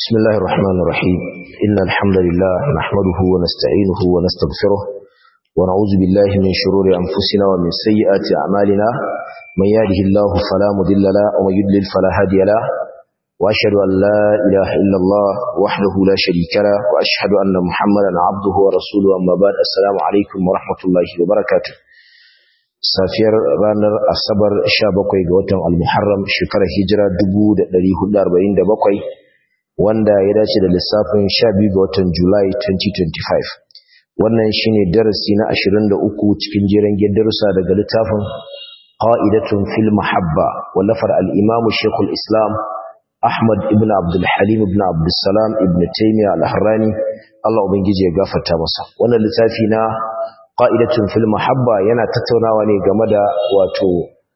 بسم الله الرحمن الرحيم إن الحمد لله نحمده ونستعينه ونستغفره ونعوذ بالله من شرور أنفسنا ومن سيئات أعمالنا من يهده الله فلا مضل له ومن يضلل فلا هادي له وأشهد أن لا إله إلا الله وحده لا شريك له وأشهد أن محمدا عبده ورسوله أما بعد السلام عليكم ورحمة الله وبركاته safiyar ranar asabar 17 ga watan al-muharram shekarar hijira 1447 wanda ya dace da lissafin 12 ga watan julai 2025 wannan shine darasi na 23 cikin jeren darussa daga littafin qa'idatun fil mahabba wallafar al-imam shaykhul islam ahmad ibn abdul halim ibn abdul salam ibn taymiyyah al-harrani Allah ubangiji ya gafarta masa wannan littafi na qa'idatun fil mahabba yana tattaunawa ne game da wato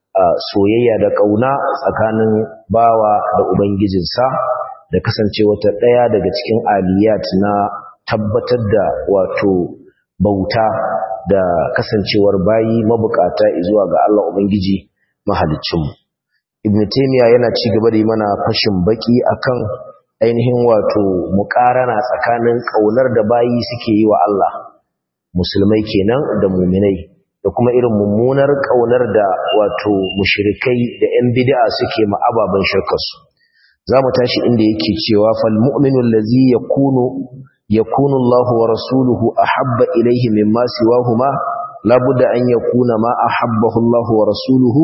soyayya da kauna tsakanin bawa da ubangijinsa da kasance wata daya daga cikin aliyat na tabbatar da wato bauta da kasancewar bayi mabukata zuwa ga Allah ubangiji mahaliccin ibn taymiya yana ci gaba da yi mana fashin baki akan ainihin wato muqarana tsakanin kaunar da bayi suke yi wa Allah musulmai kenan da muminai da kuma irin mummunar kaunar da wato mushrikai da yan bid'a suke ma ababan shirkarsu zamu tashi inda yake cewa fal mu'minu allazi yakunu yakunu Allahu wa rasuluhu ahabba ilayhi mimma siwahuma labudda an yakuna ma ahabbahu Allahu wa rasuluhu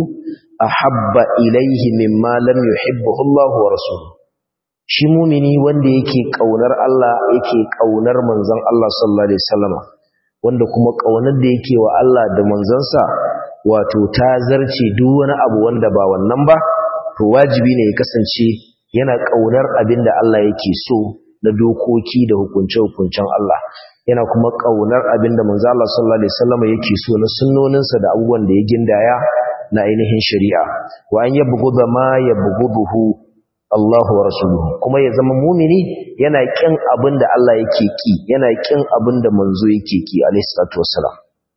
ahabba ilayhi mimma lam yuhibbuhu Allahu wa rasuluhu shi mumini wanda yake kaunar Allah yake kaunar manzon Allah sallallahu alaihi wasallam wanda kuma ƙaunar da yake wa Allah da manzansa wato ta zarce duk wani abu wanda ba wannan ba to wajibi ne ya kasance yana ƙaunar abin da Allah yake so na dokoki da hukunce-hukuncen Allah yana kuma ƙaunar abin da manzo Allah sallallahu alaihi wasallam yake so na sunnoninsa da abubuwan da ya gindaya na ainihin shari'a wa an yabghudha ma yabghuduhu Allah wa rasuluhu kuma ya zama mumini yana kin abin da Allah yake ki yana kin abin da manzo yake ki alayhi salatu wassalam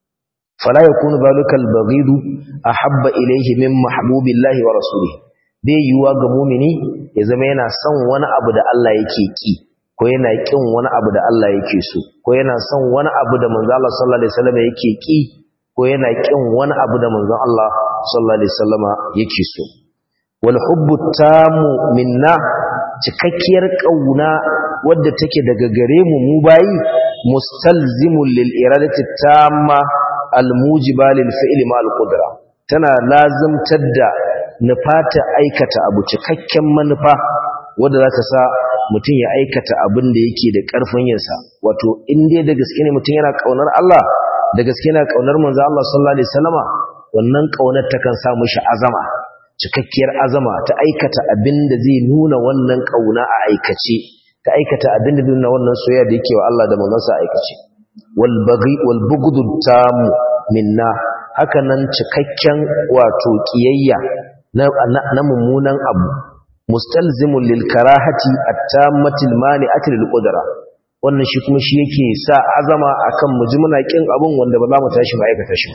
fala yakunu zalikal baghidu ahabba ilayhi min mahbubillahi wa rasulihi bai yiwa ga mumini ya zama yana son wani abu da Allah yake ki ko yana kin wani abu da Allah yake so ko yana son wani abu da manzo Allah sallallahu alaihi wasallam yake ki ko yana kin wani abu da manzo Allah sallallahu alaihi wasallam yake so walhubbu tamu minna cikakkiyar kauna wadda take daga gare mu mu bayi mustalzimul lil iradati tamma almujiba lil fi'li ma al qudra tana lazimtar da nufata aikata abu cikakken manufa wadda za ta sa mutum ya aikata abin da yake da karfin yinsa wato in dai da gaske ne mutum yana kaunar Allah da gaske yana kaunar manzo Allah sallallahu alaihi wasallama wannan kaunar takan sa mishi azama cikakkiyar azama ta aikata abin da zai nuna wannan kauna a aikace ta aikata abin da zai nuna wannan soyayya da yake wa Allah da manzansa a aikace wal baghi wal bughd tam minna haka nan cikakken wato kiyayya na, na, mummunan abu mustalzimul lil karahati at-tammati al-mani'ati lil qudra wannan shi kuma shi yake sa azama akan mujmuna kin abun wanda ba za mu tashi mu aikata shi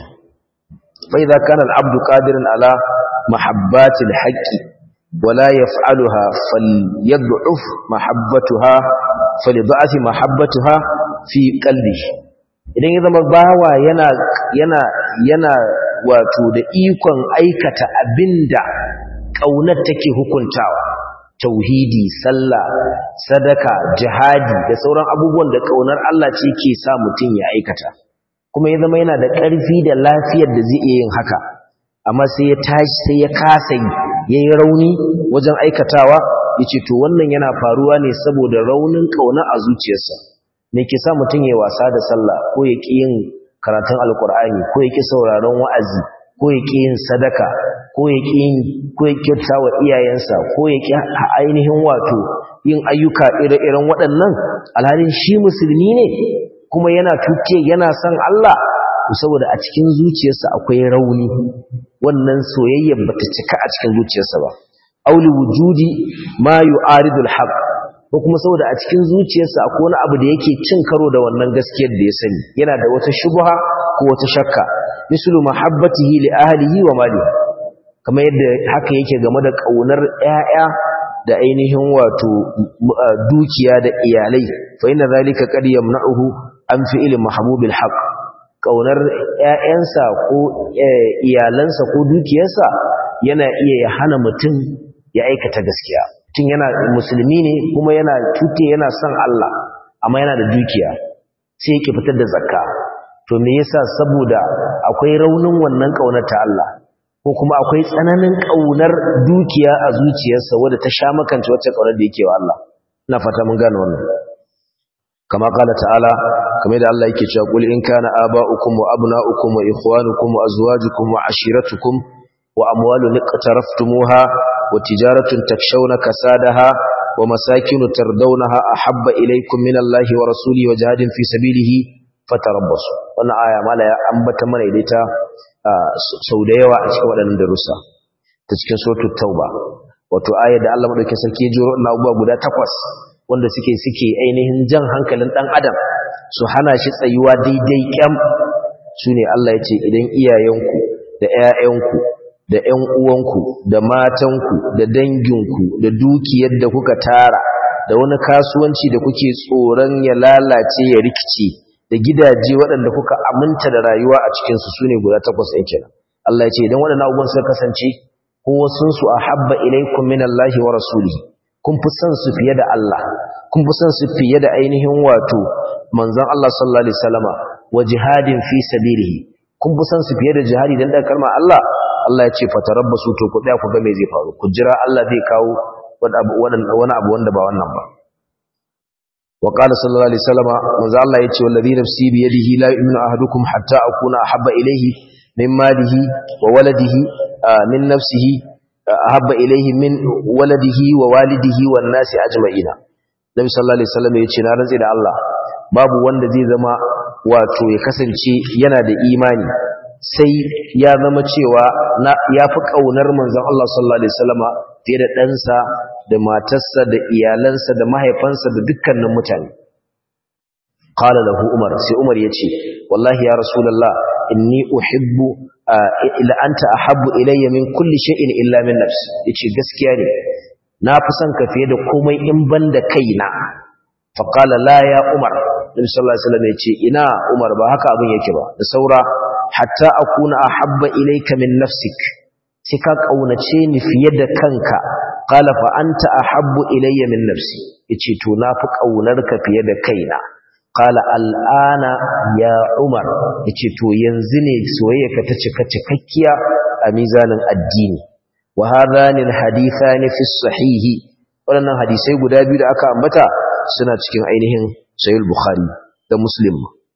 fa idza kana al-abdu qadiran ala محبات الحق ولا يفعلها فليضعف محبتها فلضعف محبتها في قلبه idan ya zama bawa yana yana yana wato da ikon aikata abinda kaunar take hukuntawa tauhidi sallah sadaka jihadi da sauran abubuwan da kaunar Allah ce ke sa mutum ya aikata kuma ya zama yana da ƙarfi da lafiyar da zai iya yin haka amma sai ya tashi sai ya kasa yi ya yi rauni wajen aikatawa ya ce to wannan yana faruwa ne saboda raunin ƙauna a zuciyarsa me ke sa mutum ya wasa da sallah ko ya ƙi yin karatun alkur'ani ko ya ƙi sauraron wa'azi ko ya ƙi yin sadaka ko ya ƙi yin ko ya kyauta wa iyayensa ko ya ƙi ainihin wato yin ayyuka ire-iren waɗannan alhalin shi musulmi ne kuma yana tuke yana son Allah saboda a cikin zuciyarsa akwai rauni wannan soyayyar bata cika a cikin zuciyarsa ba auli wujudi ma yu'aridul haqq ko kuma saboda a cikin zuciyarsa akwai wani abu da yake cin karo da wannan gaskiyar da ya sani yana da wata shubha ko wata shakka mislu mahabbatihi li ahlihi wa malihi kamar yadda haka yake game da kaunar ƴaƴa da ainihin wato dukiya da iyalai fa inna zalika qad yamna'uhu an fi'il mahbubil haqq kaunar ƴaƴansa ko iyalansa ko dukiyarsa yana iya ya hana mutum ya aikata gaskiya tun yana musulmi ne kuma yana tute yana son Allah amma yana da dukiya sai yake fitar da zakka to me yasa saboda akwai raunin wannan kaunar ta Allah ko kuma akwai tsananin kaunar dukiya a zuciyarsa wadda ta sha makance wacce kaunar da yake wa Allah ina fata mun gane wannan kama kala ta'ala kamar da Allah yake cewa qul in kana aba'ukum wa abna'ukum wa ikhwanukum wa azwajukum wa ashiratukum wa amwalun iqtaraftumuha wa tijaratun takshawna kasadaha wa masakinu tardawnaha ahabba ilaykum minallahi wa rasulihi wa jihadin fi sabilihi fatarabbasu wannan aya mala ya ambata mana ita sau da yawa a cikin waɗannan darussa ta cikin suratul tauba wato aya da Allah madaukakin sarki ya jiro na abubuwa guda takwas wanda suke suke ainihin jan hankalin dan adam su hana shi tsayuwa daidai kyam sune Allah ya ce idan iyayenku da ƴaƴanku da ƴan uwanku da matanku da danginku da dukiyar da kuka tara da wani kasuwanci da kuke tsoron ya lalace ya rikice da gidaje waɗanda kuka aminta da rayuwa a cikinsu su ne guda takwas ɗin kenan Allah ya ce idan waɗannan abubuwan suka kasance ko wasunsu a habba ilaikum min Allahi wa rasulihi kun fi son su fiye da Allah kun fi son su fiye da ainihin wato manzon Allah sallallahu alaihi wasallama wa jihadin fi sabilihi kun fi son su fiye da jihadi dan da kalmar Allah Allah ya ce fatarabbasu to ku tsaya ku ga me zai faru ku jira Allah zai kawo wani abu wanda ba wannan ba وقال صلى الله عليه وسلم manzo Allah yace wallazi nafsi bi yadihi la yu'minu ahadukum hatta akuna ahabba ilayhi min malihi wa waladihi min nafsihi ahabba ilayhi min waladihi wa walidihi wan nasi ajma'ina Nabi sallallahu alaihi wasallam yace na rantsi da Allah babu wanda zai zama wato ya kasance yana da imani sai ya zama cewa ya fi kaunar manzon Allah sallallahu alaihi wasallama fiye da ɗansa da matarsa da iyalansa da mahaifansa da dukkanin mutane qala lahu umar sai umar yace wallahi ya rasulullah inni uhibbu ila anta ahabbu ilayya min kulli shay'in illa min nafsi yace gaskiya ne na fi son ka fiye da komai in banda kaina fa qala la ya umar nabi sallallahu alaihi wasallam yace ina umar ba haka abin yake ba da saura hatta akuna ahabba ilayka min nafsik sai ka kaunace ni fiye da kanka qala fa anta ahabbu ilayya min nafsi yace to na fi kaunarka fiye da kaina qala al'ana ya umar yace to yanzu ne soyayyarka ta cika cikakkiya a mizanin addini wa hadhani alhadithani fi sahihi wannan hadisai guda biyu da aka ambata suna cikin ainihin sahih bukhari da muslim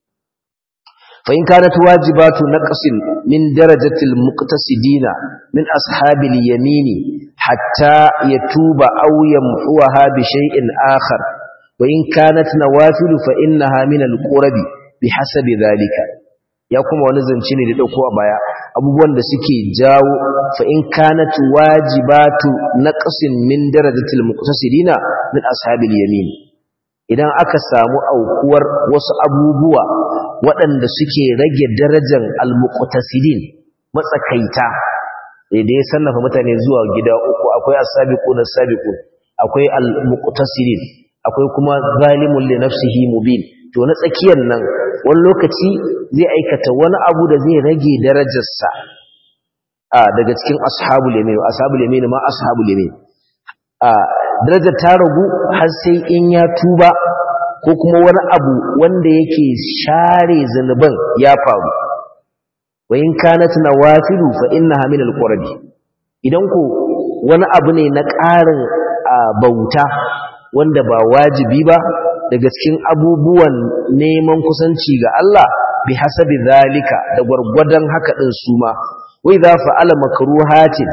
فإن كانت واجبات نقص من درجة المقتصدين من أصحاب اليمين حتى يتوب أو يمحوها بشيء آخر وإن كانت نوافل فإنها من القرب بحسب ذلك ya kuma wani zance ne da dauko a baya abubuwan da suke jawo fa in kanat wajibatu naqsin min darajatil muqtasidina min ashabil yamin idan aka samu aukuwar wasu abubuwa waɗanda suke rage darajar al-muqtasidin matsakaita da ya sannafa mutane zuwa gida uku akwai as-sabiqun as-sabiqun akwai al-muqtasidin akwai kuma zalimun li nafsihi mubin to na tsakiyar nan wani lokaci zai aikata wani abu da zai rage darajarsa a daga cikin ashabul yamin ashabul yamin ma ashabul yamin a darajar ta ragu har sai in ya tuba ko kuma wani abu wanda yake share zanuban ya faru wa in kanat nawafilu fa innaha min alqurbi idan ko wani abu ne na ƙarin bauta wanda ba wajibi ba daga cikin abubuwan neman kusanci ga Allah bi hasabi zalika da gwargwadon haka din su ma wai za fa'ala makruhatin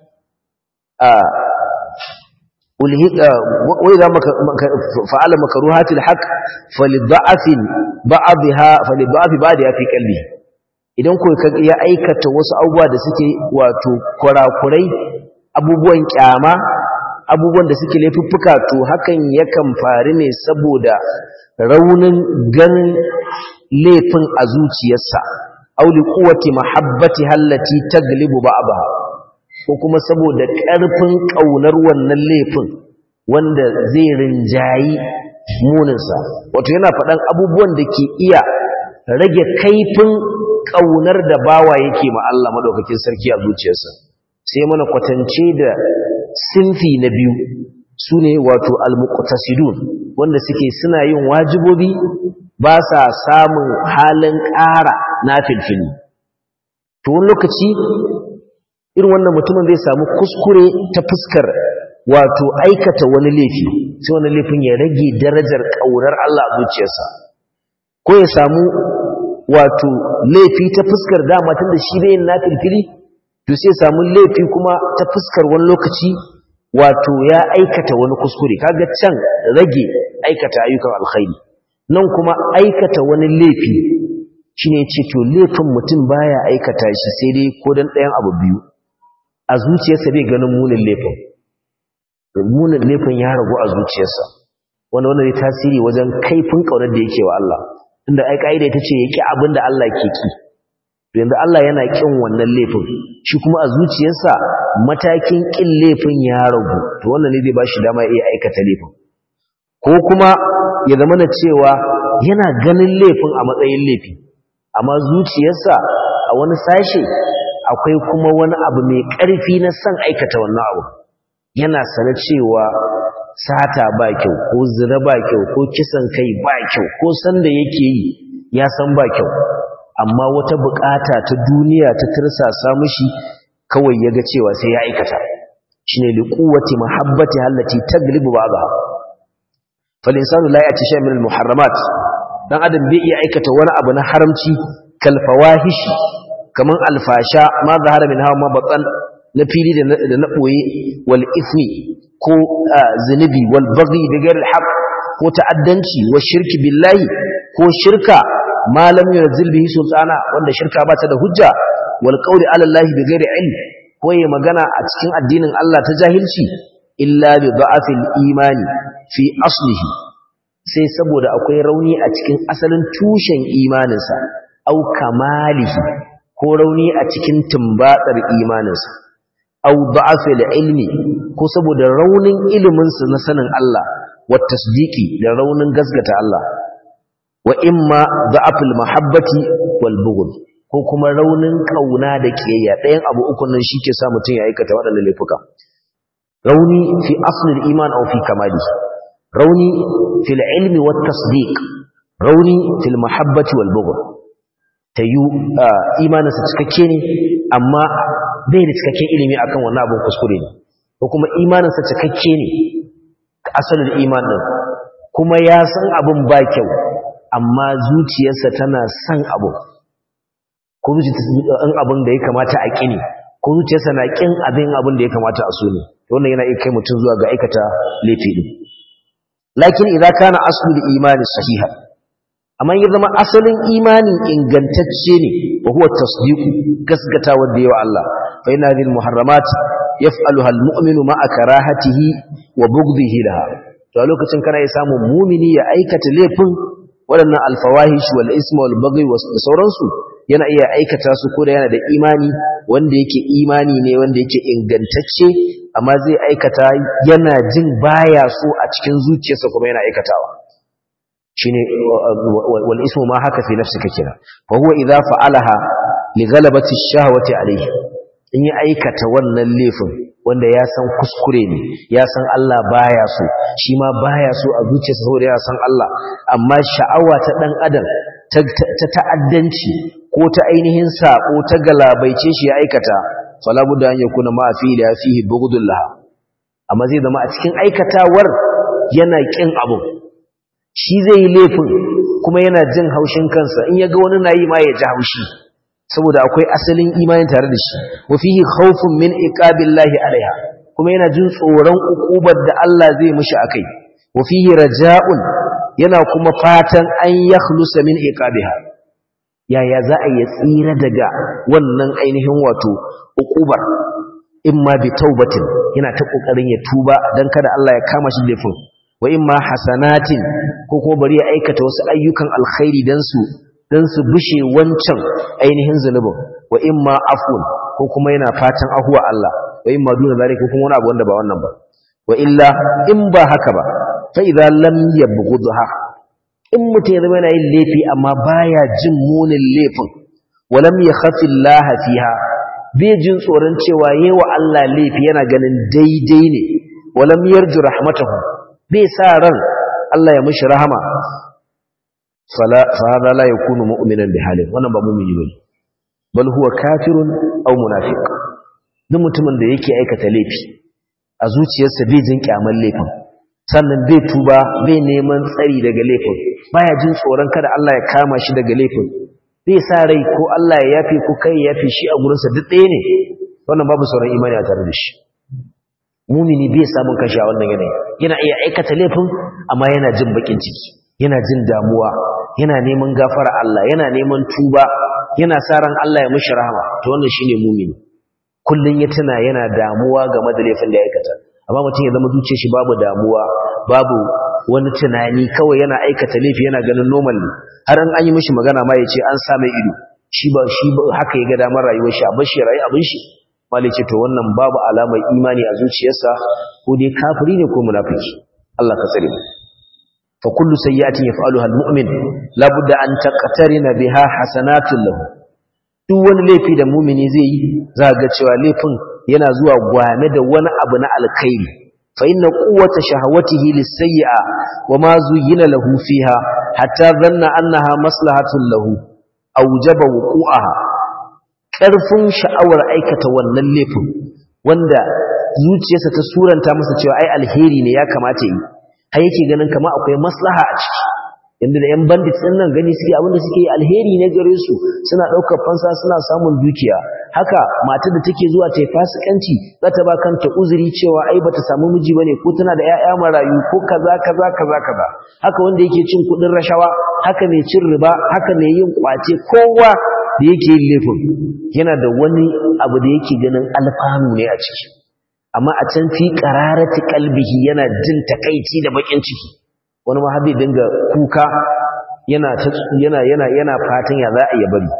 a ulhiqa wai za fa'ala makruhatil haqq falidha'afin ba'dha falidha'fi ba'dha fi qalbi idan ko ya aikata wasu abubuwa da suke wato kurakurai abubuwan kyama abubuwan da suke laifuffuka to hakan yakan faru ne saboda raunin ganin laifin a zuciyarsa auli quwwati mahabbati hallati taglibu ba'daha ko kuma saboda ƙarfin ƙaunar wannan laifin wanda zai rinjayi muninsa wato yana faɗan abubuwan da ke iya rage kaifin ƙaunar da bawa yake ma Allah madaukakin sarki a zuciyarsa sai mana kwatance da sinfi na biyu su ne wato almuqtasidun wanda suke suna yin wajibobi ba sa samun halin ƙara na filfili to wani lokaci irin wannan mutumin zai samu kuskure ta fuskar wato aikata wani laifi sai wani laifin ya rage darajar ƙaunar Allah a zuciyarsa ko ya samu wato laifi ta fuskar dama tun da shi bai yin nafilfili to sai samu laifi kuma ta fuskar wani lokaci wato ya aikata wani kuskure kaga can rage aikata ayyukan alkhairi nan kuma aikata wani laifi shine ce to laifin mutum baya aikata shi sai dai ko dan ɗayan abu biyu a zuciyarsa bai ganin munin laifin munin laifin ya ragu a zuciyarsa wanda wanda zai tasiri wajen kaifin kaunar da yake wa Allah inda ai kaida ita ce yake abin da Allah ke ki yanzu Allah yana kin wannan laifin shi kuma a zuciyarsa matakin kin laifin ya ragu to wannan ne zai ba shi dama iya aikata laifin ko kuma ya zama na cewa yana ganin laifin a matsayin laifi amma zuciyarsa a wani sashe akwai kuma wani abu mai ƙarfi na son aikata wannan abu yana sana cewa sata ba kyau ko zina ba kyau ko kisan kai ba kyau ko sanda yake yi ya san ba kyau amma wata bukata ta duniya ta tirsasa mishi kawai ya ga cewa sai ya aikata shine liquwati mahabbati allati taglibu ba'daha fal insanu la ya'ti shay'an min al muharramat dan adam bai iya aikata wani abu na haramci kal fawahishi kaman alfasha ma zahara min hawa ma batan na fili da na ɓoye wal ifni ko zunubi wal baghi da gairar haq ko ta'addanci wa shirki billahi ko shirka ma lam yunzil bihi sultana wanda shirka ba ta da hujja wal qawli ala allahi bi ghairi ilm ko yayi magana a cikin addinin Allah ta jahilci illa bi da'afil imani fi aslihi sai saboda akwai rauni a cikin asalin tushen imaninsa au kamalihi ko rauni a cikin tumbatsar imaninsa au da'afil ilmi ko saboda raunin iliminsa na sanin Allah wa tasdiki da raunin gasgata Allah wa imma da'afil mahabbati wal bughd ko kuma raunin kauna da kiyayya ɗayan abu uku nan shike sa mutun ya aikata waɗannan laifuka rauni fi aslil iman aw fi kamali rauni fil ilmi wat tasdiq rauni fil mahabbati wal bughd tayu imaninsa cikakke ne amma bai da cikakken ilimi akan wannan abin kuskure ne ko kuma imaninsa cikakke ne asalin iman din kuma ya san abin ba kyau amma zuciyarsa tana san abu ko zuciyarsa an abin da ya kamata a kini ko zuciyarsa na kin abin abin da ya kamata a so ne wannan yana iya kai mutum zuwa ga aikata laifi din lakin idza kana aslu imani sahiha amma ya zama asalin imani ingantacce ne wa huwa tasdiqu gasgata wanda yawa Allah fa inna hadhihi muharramat yaf'aluha almu'minu ma'a karahatihi wa bughdihi laha to a lokacin kana ya samu mu'mini ya aikata laifin waɗannan alfawahish wal ism wal baghi wa sauransu yana iya aikata su ko da yana da imani wanda yake imani ne wanda yake ingantacce amma zai aikata yana jin baya so a cikin zuciyarsa kuma yana aikatawa shine wal ismu ma haka fi nafsika kira fa huwa idza fa'alaha li ghalabati ash-shahwati alayhi in ya aikata wannan laifin wanda ya san kuskure ne ya san Allah baya so shi ma baya so a zuciyarsa saboda ya san Allah amma sha'awa ta dan adam ta ta'addanci ko ta ainihin sako ta galabaice shi ya aikata fala budda an yakuna ma fi la fihi bughdullah amma zai zama a cikin aikatawar yana kin abu shi zai yi laifin kuma yana jin haushin kansa in ya ga wani na yi ma ya ji haushi saboda akwai asalin imanin tare da shi wa fihi khawfun min iqabillahi alaiha kuma yana jin tsoron ukubar da Allah zai mishi akai wa fihi raja'un yana kuma fatan an yakhlusa min iqabiha yaya za a yi tsira daga wannan ainihin wato ukubar imma bi taubatin yana ta kokarin ya tuba dan kada Allah ya kama shi laifin wa imma hasanatin ko kuma bari ya aikata wasu ayyukan alkhairi dan su dan su bushe wancan ainihin zunubin wa imma afun ko kuma yana fatan ahuwa Allah wa imma duna zalika ko kuma wani abu wanda ba wannan ba wa illa in ba haka ba fa idza lam yabghudha in mutum ya zama yana yin laifi amma baya jin munin laifin wa lam yakhafi Allah fiha bai jin tsoron cewa yawa Allah laifi yana ganin daidai ne wa lam yarju rahmatahu bai sa ran Allah ya mishi rahama fala fa hada la yakunu mu'minan bi halin wannan ba mu'mini bane bal huwa kafirun aw munafiq duk mutumin da yake aikata laifi a zuciyarsa bai jin kyaman laifin sannan bai tuba bai neman tsari daga laifin baya jin tsoron kada Allah ya kama shi daga laifin bai sa rai ko Allah ya yafe ko kai ya yafe shi a gurinsa duk ɗaya ne wannan babu sauran imani a tare da shi mumini bai samun kashi a wannan yanayi yana iya aikata laifin amma yana jin bakin ciki yana jin damuwa yana neman gafara Allah yana neman tuba yana sa ran Allah ya mishi rahama to wannan shine mumini kullun ya tuna yana damuwa game da laifin da ya aikata amma mutum ya zama zuciyar shi babu damuwa babu wani tunani kawai yana aikata laifi yana ganin normal ne har an an yi mishi magana ma ya ce an sa mai ido shi ba shi haka ya ga damar rayuwar shi a bashi rayu abin shi malai ce to wannan babu alamar imani a zuciyarsa ko dai kafiri ne ko munafiki Allah ka tsare mu fa kullu sayyi'atin yaf'aluha almu'min la budda an taqtarina biha hasanatun lahu duk wani laifi da mu'mini zai yi za ga cewa laifin yana zuwa gwame da wani abu na alkhairi fa inna quwwata shahawatihi lis-sayyi'a wa ma zuyyina lahu fiha hatta dhanna annaha maslahatun lahu awjaba wuqu'aha ƙarfin sha'awar aikata wannan laifin wanda zuciyarsa ta suranta masa cewa ai alheri ne ya kamata yi har yake ganin kama akwai maslaha a ciki yanda da yan bandit din nan gani suke abinda suke alheri ne gare su suna ɗaukar fansa suna samun dukiya haka matar da take zuwa ta yi fasikanci za ta ba kanta uzuri cewa ai bata samu miji bane ko tana da ƴaƴa marayu ko kaza kaza kaza kaza haka wanda yake cin kuɗin rashawa haka mai cin riba haka mai yin kwace kowa da yake yin laifin yana da wani abu da yake ganin alfanu ne a ciki amma a can fi qararati qalbihi yana jin takaici da bakin ciki wani ma har dinga kuka yana yana yana yana fatan ya za a yi bari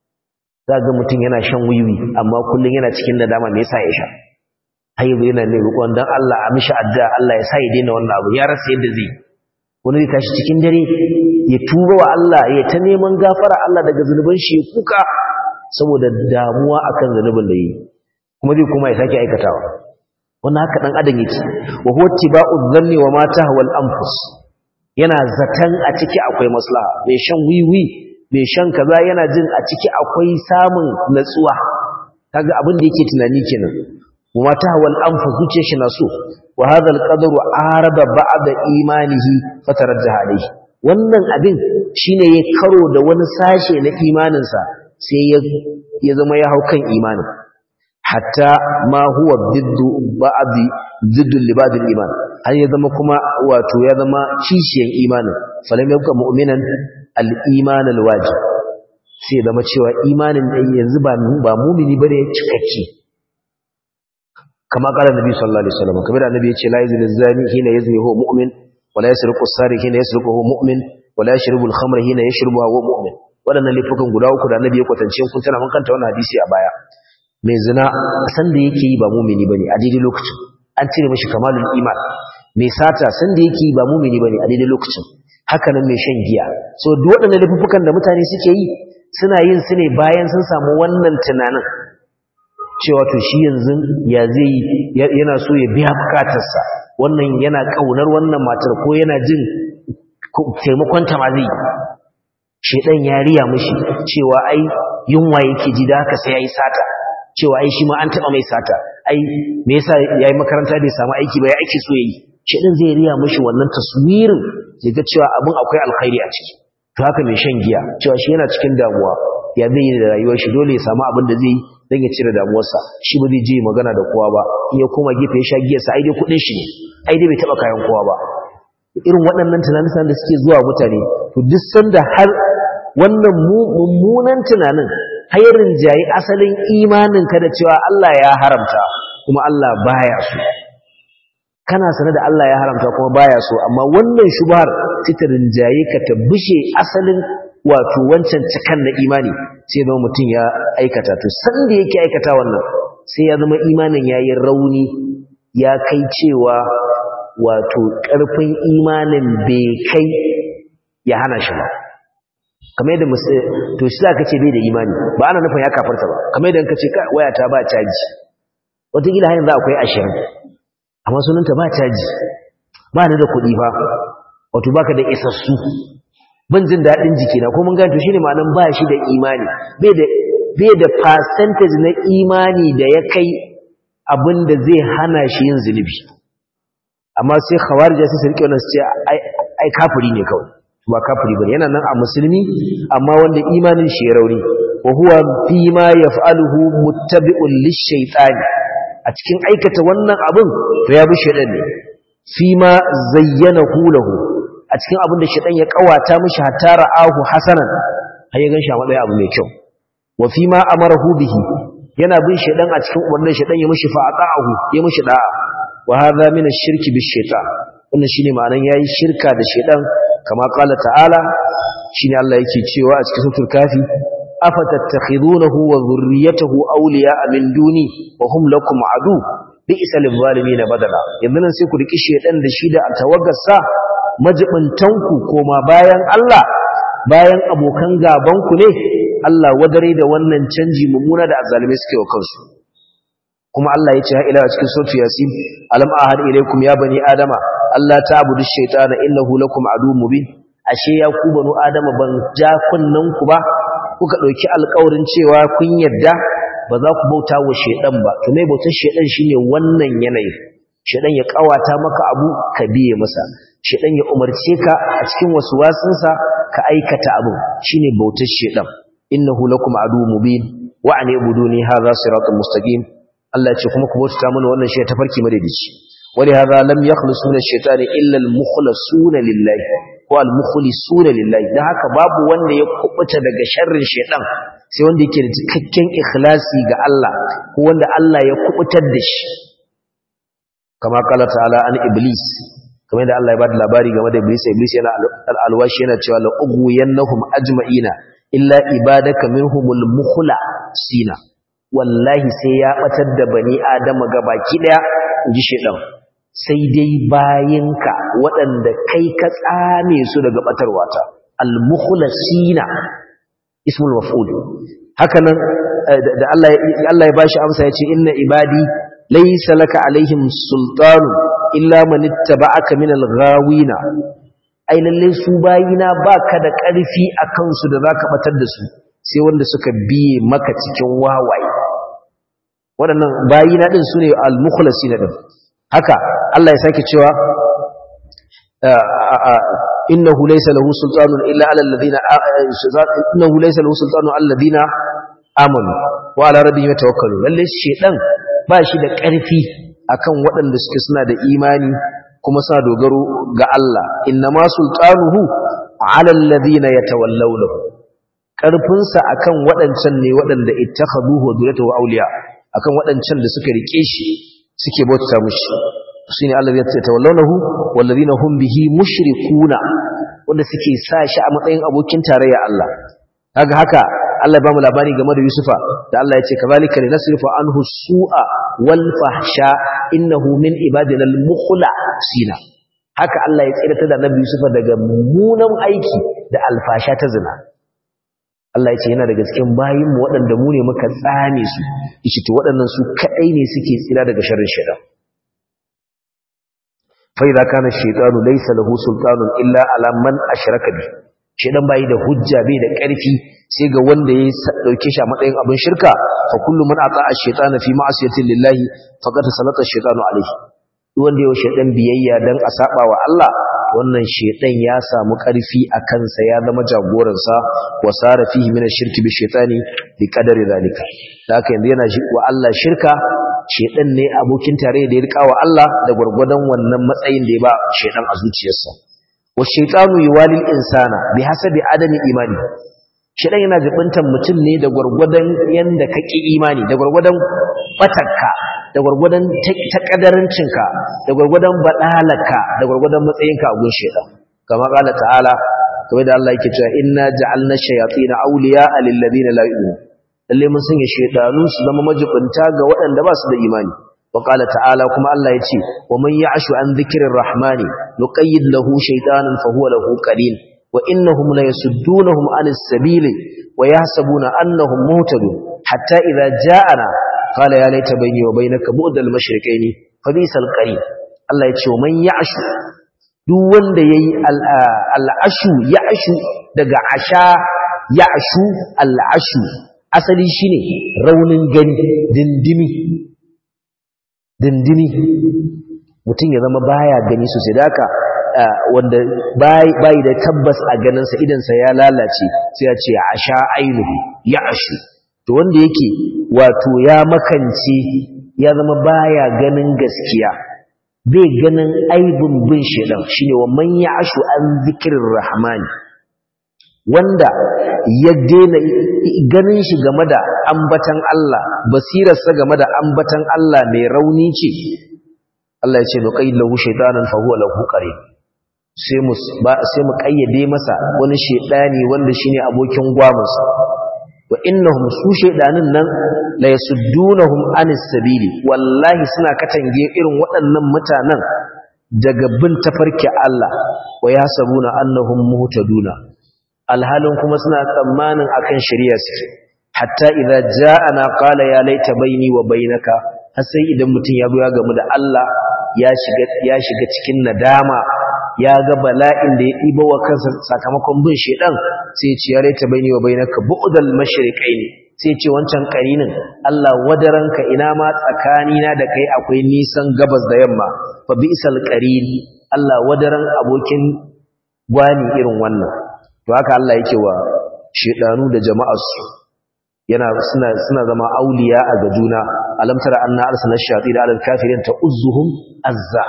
za ga mutum yana shan wiwi amma kullum yana cikin nadama me yasa ya sha haibu yana ne roƙon dan Allah a mishi addu'a Allah ya sa ya daina wannan abu ya rasa yadda zai wani zai tashi cikin dare ya tuba wa Allah ya ta neman gafara Allah daga zunuban shi ya kuka saboda damuwa akan zunubin da yi kuma zai kuma ya sake aikatawa wannan haka dan adam yake wa huwa tiba'u dhanni wa ma tahwa al-anfus yana zatan a ciki akwai maslaha mai shan wiwi mai shan kaza yana jin a ciki akwai samun natsuwa kaga abin da yake tunani kenan wa ta hawal anfa zuciyar shi na so wa hadha alqadru araba ba'da imanihi fatarajjaha alayhi wannan abin shine ya karo da wani sashe na imaninsa sai ya ya zama ya hau kan imanin hatta ma huwa biddu ba'di ziddu li ba'd iman har ya zama kuma wato ya zama kishiyan imanin falam yabqa mu'minan al-iman al-wajib sai zama cewa imanin da yanzu ba ba mu'mini bane cikakke kama kala nabi sallallahu alaihi wasallam kamar annabi yace la yazni zani hina yazni huwa mu'min wa la yasriqu as-sariq hina yasriqu huwa mu'min wa la yashrabu al-khamra hina yashrabu huwa mu'min wadannan laifukan guda uku da annabi ya kwatance kun tana mun kanta wannan hadisi a baya mai zina san da yake yi ba mu'mini bane a daidai lokacin an cire mishi kamalul iman mai sata san da yake yi ba mu'mini bane a daidai lokacin haka nan mai shan giya so duk waɗannan laifukan da mutane suke yi suna yin su ne bayan sun samu wannan tunanin cewa to shi yanzu ya zai yana so ya biya bukatarsa wannan yana kaunar wannan matar ko yana jin taimakon ta ma zai shedan ya riya mishi cewa ai yunwa yake ji da haka sai yayi sata cewa ai shi ma an taba mai sata ai me yasa yayi makaranta bai samu aiki ba ya aiki so yayi shedan zai riya mishi wannan taswirin zai ga cewa abin akwai alkhairi a ciki to haka mai shan giya cewa shi yana cikin damuwa ya zai yi da rayuwar shi dole ya samu abin da zai yi dan ya cire damuwarsa shi ba zai je magana da kowa ba in ya koma gefe ya sha giyarsa ai dai kudin shi ne ai dai bai taba kayan kowa ba irin waɗannan tunanin da suke zuwa mutane to duk sanda har wannan mummunan tunanin hayarin jayi asalin imanin ka da cewa Allah ya haramta kuma Allah baya so kana sanar da Allah ya haramta kuma baya so amma wannan shubhar titarin jaye ka ta bushe asalin wato wancan cikan na imani sai zama mutum ya aikata to sanda yake aikata wannan sai ya zama imanin yayi rauni ya kai cewa wato ƙarfin imanin bai kai ya hana shi ba kamar yadda to shi za ka ce bai da imani ba ana nufin ya kafarta ba kamar yadda ka ce wayata ba caji wataƙila hanyar za akwai ashirin amma sunanta ba caji ba da kuɗi ba wato baka da isassu ban jin daɗin jikina ko mun gane to shine ma'anan ba shi da imani bai da bai da percentage na imani da ya kai abin da zai hana shi yin zunubi amma sai khawarija sai su rike wannan su ce ai kafiri ne kawai ba kafiri bane yana nan a musulmi amma wanda imanin shi ya rauni wa huwa fi ma yaf'aluhu muttabi'un lish-shaytani a cikin aikata wannan abin to ya bi shaytan ne fi ma zayyanahu lahu a cikin abin da shaytan ya kawata mishi hatta ra'ahu hasanan har ya ganshi a matsayin abu mai kyau wa fi ma amarahu bihi yana bin shaytan a cikin umarnin shaytan ya mishi fa'ata'ahu ya mishi da'a wa hadha min ash-shirki bish-shaytan wannan shine ma'anan yayi shirka da shaytan kama qala ta'ala shine Allah yake cewa a cikin suratul kafi afatattakhidunahu wa dhurriyyatahu awliya'a min duni wa hum lakum adu bi'sa lil-zalimin badala yanzu nan sai ku riki shaytan da shi da tawaggarsa majibintanku koma bayan Allah bayan abokan gaban ku ne Allah wadare da wannan canji mummuna da azzalimai suke wa kansu kuma Allah ya ce ha ila cikin suratul yasin alam ahad ilaykum ya bani adama Allah ta'budu ash-shaytana innahu lakum adu mubin ashe ya ku banu adama ban ja kunnan ku ba kuka dauki alƙawarin cewa kun yarda ba za ku bauta wa shaydan ba to me bautar shaydan shine wannan yanayi shaydan ya kawata maka abu ka biye masa shaydan ya umarce ka a cikin waswasinsa ka aikata abu shine bautar shaydan innahu lakum adu mubin wa an ibuduni hadha siratun mustaqim Allah ce kuma ku bauta mana wannan shi tafarki madaidaici wali hadha lam yakhlusu min ash-shaytani illa al-mukhlasuna lillahi ko al-mukhlisuna lillahi dan haka babu wanda ya kubuta daga sharrin shaytan sai wanda yake da cikakken ikhlasi ga Allah ko wanda Allah ya kubutar da shi kama kala ta'ala an iblis kamar da Allah ya bada labari game da iblis iblis yana al-alwashi yana cewa la ughwiyannahum ajma'ina illa ibadaka minhumul mukhlasina wallahi sai ya batar da bani adama gabaki daya inji shedan sai dai bayinka waɗanda kai ka tsame su daga batarwata al-mukhlasina ismul maf'ul haka nan da Allah Allah ya bashi amsa yace inna ibadi laysa laka alaihim sultanu illa man ittaba'aka min al-ghawina ai lalle su bayina baka da ƙarfi akan su da zaka batar da su sai wanda suka biye maka cikin wawaye waɗannan bayina ɗin su ne al-mukhlasina ɗin haka Allah ya sake cewa innahu laysa lahu sultanun illa ala alladhina innahu laysa lahu sultanun ala alladhina amanu wa ala rabbihim yatawakkalun lalle shedan ba shi da ƙarfi akan waɗanda suke suna da imani kuma suna dogaro ga Allah innama sultanuhu ala alladhina yatawallawnahu ƙarfinsa akan waɗancan ne waɗanda ittakhaduhu wa duratuhu awliya akan waɗancan da suka rike shi suke bauta mushi shine Allah ya ce tawallawnahu wallazina hum bihi mushrikuna wanda suke sa shi a matsayin abokin tarayya Allah kaga haka Allah ya ba mu labari game da Yusufa da Allah ya ce kazalika linasrifa anhu su'a wal fahsha innahu min ibadina al mukhlasina haka Allah ya tsira da Nabi Yusufa daga mummunan aiki da alfasha ta zina Allah ya ce yana daga cikin bayinmu waɗanda mu ne muka tsame su ishi to waɗannan su kaɗai ne suke tsira daga sharrin shaitan fa idza kana shaytanu laysa lahu sultanun illa ala man ashraka bi shaitan bai da hujja bai da ƙarfi sai ga wanda ya dauke shi a matsayin abin shirka fa kullu man ata ash-shaytana fi ma'siyati lillahi faqad salata ash-shaytanu alayhi duk wanda ya shaitan biyayya dan a saba wa Allah wannan shedan ya samu ƙarfi a kansa ya zama jagoransa wa sara fihi min ash-shirki bi shaytani bi qadari zalika haka yanzu yana wa Allah shirka shedan ne abokin tare da ya rika wa Allah da gurgurdan wannan matsayin da ya ba shedan a zuciyarsa wa shaytanu yuwalil insana bi hasabi adami imani shedan yana jibintan mutum ne da gurgurdan yanda kake imani da gurgurdan batakka da gwargwadon ta kadarancinka da gwargwadon badalaka da gwargwadon matsayinka a gun shedan kama kala ta'ala kamar da Allah yake cewa inna ja'alna shayatin awliya'a lil ladina la yu'minun lalle mun sanya shedanu su zama majibinta ga waɗanda ba su da imani wa qala ta'ala kuma Allah yace wa man ya'shu an dhikrir rahmani nuqayyid lahu shaytanan fa huwa lahu qarin wa innahum la yasuddunahum 'anis sabili wa yahsabuna annahum muhtadun hatta idza ja'ana qala ya laita bayni wa bainaka bu'dal mashriqaini fa bisal qarin Allah yace wa man ya'shu duk wanda yayi al'ashu ya'shu daga asha ya'shu al'ashu asali shine raunin gani dindimi dindimi mutum ya zama baya gani sosai da haka wanda bai da tabbas a ganinsa idansa ya lalace sai ya ce asha ainihi ya'shu to wanda yake wato ya makance ya zama baya ganin gaskiya bai ganin aibin bin shedan shine wa man ya'shu an zikrir rahmani wanda ya daina ganin shi game da ambatan Allah basirarsa game da ambatan Allah mai rauni ce Allah ya ce no qayyid lahu shaytanan fa huwa lahu qarin sai mu sai mu kayyade masa wani shedani wanda shine abokin gwamunsa wa innahum su shedanin nan la yasuddunahum anis sabili wallahi suna katange irin waɗannan mutanen daga bin tafarki Allah wa yasabuna annahum muhtaduna alhalin kuma suna tsammanin akan shari'a suke hatta idza ja'ana qala ya laita baini wa bainaka har sai idan mutum ya zo ya gamu da Allah ya shiga ya shiga cikin nadama ya ga bala'in da ya ɗiba wa kansa sakamakon bin shedan sai ce ya laita baini wa bainaka bu'dal mashriqaini sai ce wancan karinin Allah wadaranka ina ma tsakanina da kai akwai nisan gabas da yamma fa bi'sal qarin Allah wadaran abokin gwani irin wannan to haka Allah yake wa shedanu da jama'arsu yana suna suna zama auliya a ga juna alam tara anna arsalna shayatin ala alkafirin ta'uzzuhum azza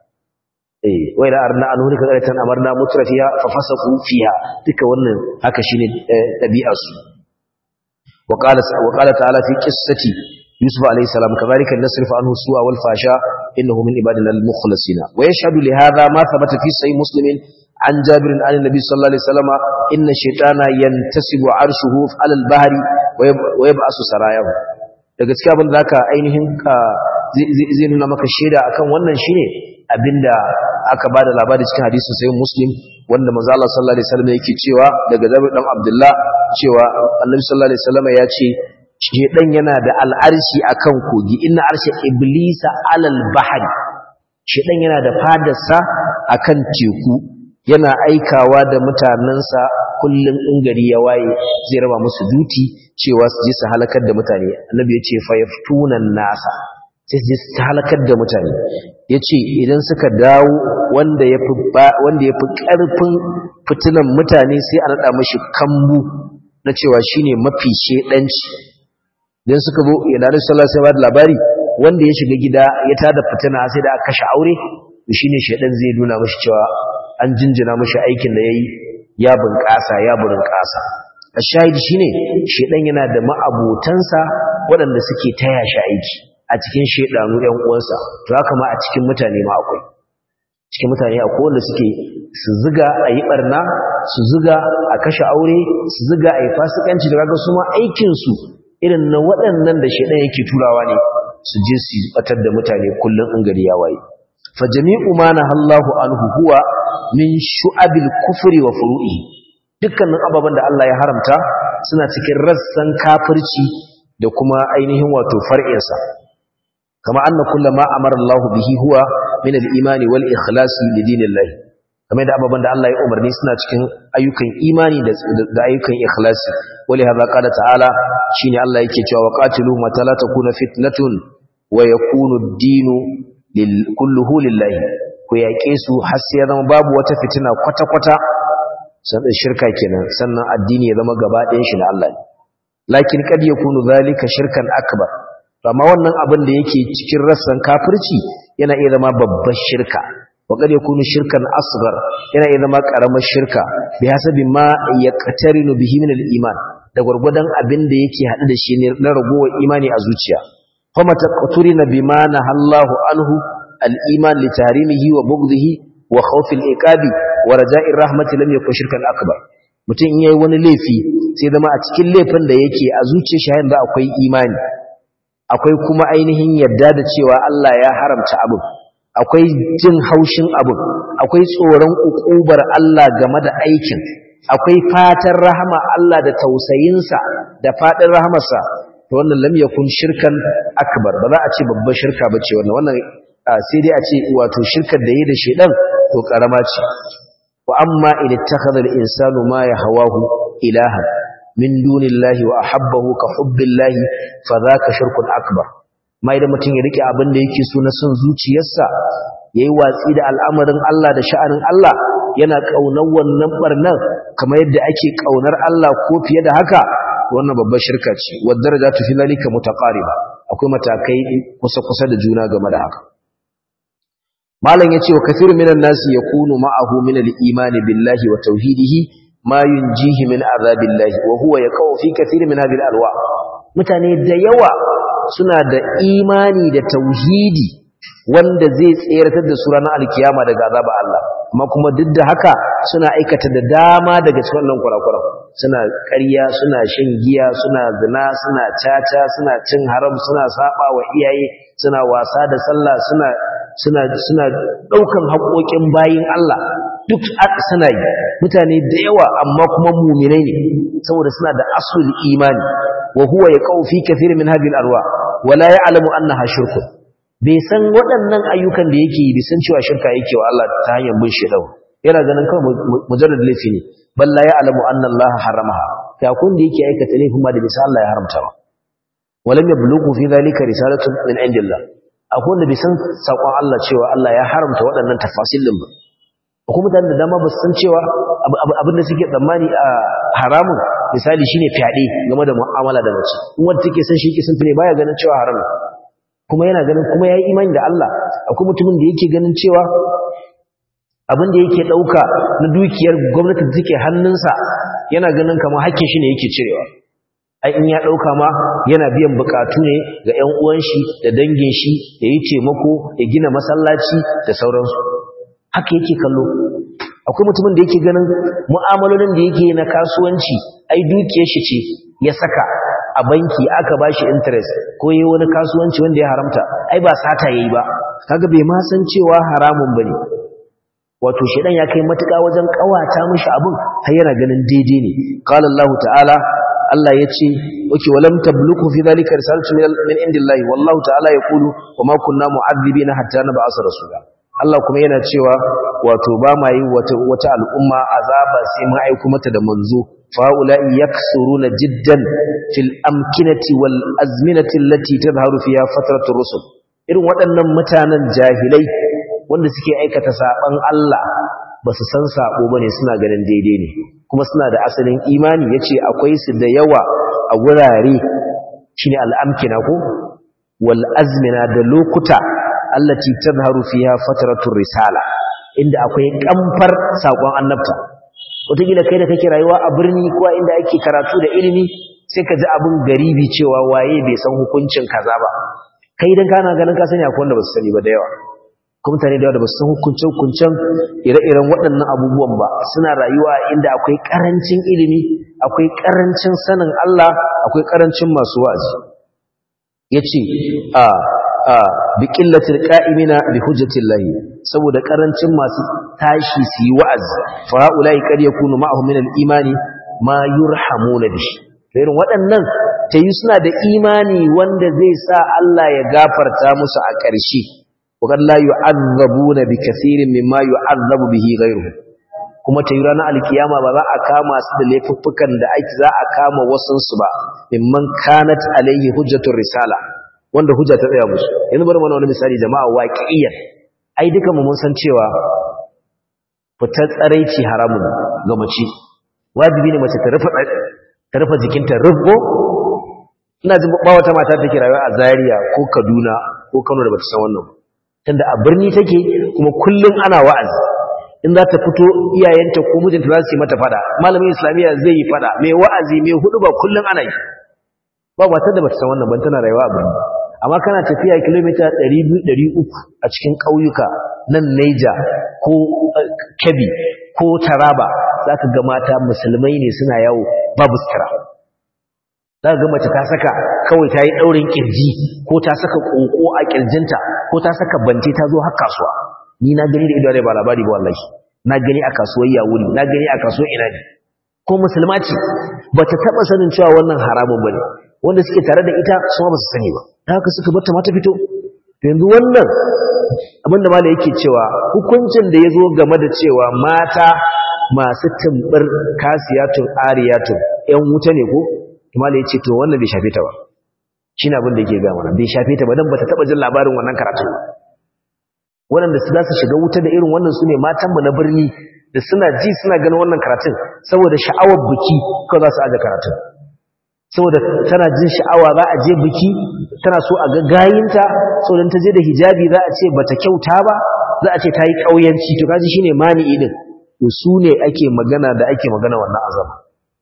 eh wa ila arna an hulika qaratan amarna mutrafiya fa fasaqu fiha duka wannan haka shine dabi'arsu wa qala wa qala ta'ala fi qissati yusuf alayhi salam kadhalika nasrifu anhu su'a wal fasha innahu min ibadina al mukhlasina wa yashhadu li hadha ma thabata fi sahih muslimin عن جابر عن النبي صلى الله عليه وسلم إن الشيطان ينتسب عرشه على البحر ويبعث سراياه daga cikin abin da zaka ainihin zai nuna maka shaida akan wannan shine abinda aka bada labari cikin hadisin sayyid muslim wanda manzo Allah sallallahu alaihi wasallam yake cewa daga Jabir dan Abdullah cewa Annabi sallallahu alaihi wasallam ya ce shedan yana da al'arshi akan kogi inna arsha iblisa alal bahri shedan yana da fadarsa akan teku yana aikawa da mutanensa kullum in gari ya waye zai raba musu duti cewa su je su halakar da mutane annabi ya ce fayaftunan nasa sai su je su halakar da mutane ya ce idan suka dawo wanda ya fi ƙarfin fitinan mutane sai a naɗa mashi kambu na cewa shine mafi shedanci idan suka zo ya dare sallah sai ba da labari wanda ya shiga gida ya tada fitina sai da aka kashe aure shine shedan zai nuna mashi cewa an jinjina mashi aikin da ya yi ya bunƙasa ya bunƙasa a shahidi shi ne shaidan yana da ma'abotansa waɗanda suke taya shi aiki a cikin shaidanu ‘yan uwansa to haka ma a cikin mutane ma akwai cikin mutane akwai wanda suke su ziga a yi ɓarna su ziga a kashe aure su ziga a yi fasikanci da kaga su ma aikinsu irin na waɗannan da shaidan yake turawa ne su je su batar da mutane kullum in gari ya waye fa jami'u ma nahallahu anhu huwa min shu'abil kufri wa furu'i dukkanin ababen da Allah ya haramta suna cikin rassan kafirci da kuma ainihin wato far'insa kama anna kullama amara Allah bihi huwa min al-imani wal ikhlasi li dinillah kamar da ababen da Allah ya umarni suna cikin ayyukan imani da da ayyukan ikhlasi wali hadha qala ta'ala shine Allah yake cewa waqatilu mata la takuna fitnatun wa yakunu ad-dinu lil kulluhu lillahi ku yaƙe su har sai ya zama babu wata fitina kwata-kwata sannan shirka kenan sannan addini ya zama gaba ɗayan shi na Allah ne lakin kad yakunu zalika shirkan akbar amma wannan abin da yake cikin rassan kafirci yana iya zama babbar shirka wa kad yakunu shirkan asghar yana iya zama karamar shirka bi hasabi ma yaqtarinu bihi min al-iman da gurgudan abin da yake hadu da shi ne na ragowar imani a zuciya fama taqturina bima nahallahu anhu الإيمان لتحريمه وبغضه وخوف الإقاب ورجاء الرحمة لم يكن شركا أكبر mutum yayi wani laifi sai zama a cikin laifin da yake a zuciyar shi da akwai imani akwai kuma ainihin yadda da cewa Allah ya haramta abin akwai jin haushin abin akwai tsoron ukubar Allah game da aikin akwai fatan rahama Allah da tausayinsa da fadin rahamarsa to wannan lam yakun shirkan akbar ba za a ce babbar shirka ba ce wannan wannan sai dai a ce wato shirkar da yi da shedan to karama ce wa amma in ittakhadha al-insanu ma yahawahu ilahan min dunillahi wa ahabbahu ka hubbillahi fa dhaka shirkun akbar mai da mutum ya rike abin da yake so na son zuciyarsa yayi watsi da al'amarin Allah da sha'anin Allah yana kaunar wannan barnan kamar yadda ake kaunar Allah ko fiye da haka wannan babbar shirka ce wa darajatu fi zalika mutaqariba akwai matakai kusa kusa da juna game da haka malam yace wa kathiru minan nasi yakunu ma'ahu min al-iman billahi wa tauhidihi ma yunjihi min azabillahi wa huwa yaqau fi kathiri min hadhihi al-alwa mutane da yawa suna da imani da tauhidi wanda zai tseratar da su ranar alkiyama daga azabar Allah amma kuma duk da haka suna aikata da dama daga cikin wannan kurakuran suna ƙarya suna shan giya suna zina suna caca suna cin haram suna saba wa iyaye suna wasa da sallah suna suna suna daukan haƙoƙin bayin Allah duk suna yi mutane da yawa amma kuma mu'minai ne saboda suna da asul imani wa huwa yaqau fi kathir min hadhihi al-arwa wa la ya'lamu annaha shirkun bai san waɗannan ayyukan da yake yi bai san cewa shirka yake wa Allah ta hanyar bin shedan yana ganin kawai mujarrad laifi ne balla ya alamu anna Allah haramaha ya kun da yake aikata laifin ma da bisa Allah ya haramta ba walam yablughu fi dhalika risalatun min indillah akwai wanda bai san sakon Allah cewa Allah ya haramta waɗannan tafasil din ba akwai mutanen da dama ba su san cewa abin da suke tsammani a haramun misali shine fyaɗe game da mu'amala da mace in wanda take san shi yake san ne baya ganin cewa haram kuma yana ganin kuma yayi imani da Allah akwai mutumin da yake ganin cewa abin da yake dauka na dukiyar gwamnati da take hannunsa yana ganin kamar hakkin shi ne yake cirewa ai in ya dauka ma yana biyan bukatu ne ga ƴan uwan shi da dangin shi ya yi taimako ya gina masallaci da sauransu haka yake kallo akwai mutumin da yake ganin mu'amalolin da yake na kasuwanci ai dukiyar shi ce ya saka a banki aka bashi interest ko yayi wani kasuwanci wanda ya haramta ai ba sata yayi ba kaga bai ma san cewa haramun bane wato shedan ya kai matuƙa wajen kawata mishi abin har yana ganin daidai ne qala Allah ta'ala Allah yace okay walam tabluku fi dhalika risalatu min indillahi wallahu ta'ala yaqulu wama kunna mu'adhibina hatta nab'asa rasula Allah kuma yana cewa wato ba ma yi wata wata al'umma azaba sai mun aika mata da manzo فهؤلاء يكثرون جدا في الأمكنة والأزمنة التي تظهر فيها فترة الرسل irin waɗannan mutanen jahilai wanda suke aikata saɓan Allah ba su san saɓo ba ne suna ganin daidai ne kuma suna da asalin imani ya ce akwai su da yawa a wurare shi ne al'amkina ko wal'azmina da lokuta allati tazharu fiha fatratun risala inda akwai kamfar saƙon annabta wataƙila kai da kake rayuwa a birni ko inda ake karatu da ilimi sai ka ji abin garibi cewa waye bai san hukuncin kaza ba kai dan kana ganin ka sani akwai wanda ba su sani ba da yawa kuma mutane da yawa da ba su san hukuncin hukuncin ire-iren waɗannan abubuwan ba suna rayuwa inda akwai ƙarancin ilimi akwai ƙarancin sanin Allah akwai ƙarancin masu wa'azi yace a a bi qillatil qa'imina bi hujjatillahi saboda karancin masu tashi su yi wa'azi fa ulai kad yakunu ma'ahum min al-imani ma yurhamuna bihi irin waɗannan tayi suna da imani wanda zai sa Allah ya gafarta musu a ƙarshe wa la yu'azzabuna bi kaseerin mimma yu'azzabu bihi ghayruhu kuma tayi ranar alkiyama ba za a kama su da laifuffukan da ake za a kama wasansu ba mimman kanat alayhi hujjatur risala wanda hujja ta tsaya musu yanzu bari mana wani misali jama'a waqi'iyyan ai duka mu mun san cewa fitar tsaraici haramun ga mace wajibi ne mace ta rufe ta rufe jikinta rubbo ina jin ba wata mata take rayuwa a Zaria ko Kaduna ko Kano da bata san wannan tunda a birni take kuma kullun ana wa'azi in za ta fito iyayenta ko mijinta za su yi mata fada malamin islamiyya zai yi fada mai wa'azi mai hudu ba kullun ana yi ba matar da bata san wannan ban tana rayuwa a birni amma kana tafiya kilomita 200-300 a cikin ƙauyuka nan Neja ko Kebbi ko Taraba za ka ga mata musulmai ne suna yawo babu sutura za ga mace ta saka kawai ta yi ɗaurin ƙirji ko ta saka ƙoƙo a ƙirjinta ko ta saka bante ta zo har kasuwa ni na gani da ido ba labari ba wallahi na gani a kasuwar yawuri na gani a kasuwar ina ne ko musulma ce ba ta taɓa sanin cewa wannan haramun ba ne wanda suke tare da ita su ba su sani ba ta haka suka bata mata fito yanzu wannan abinda mala yake cewa hukuncin da ya zo game da cewa mata masu tumbar kasiyatun ariyatun ‘yan wuta ne ko mala ya ce to wannan bai shafe ta ba shi ne abin da yake gama bai shafe ta ba don ba ta taɓa jin labarin wannan karatun ba waɗanda su za su shiga wuta da irin wannan su ne matanmu na birni da suna ji suna ganin wannan karatun saboda sha'awar biki kawai za su aje karatun saboda tana jin sha'awa za a je biki tana so a ga gayinta saboda ta je da hijabi za a ce bata kyauta ba za a ce ta yi ƙauyanci to kaji shine mani'i din to su ne ake magana da ake magana wannan azaba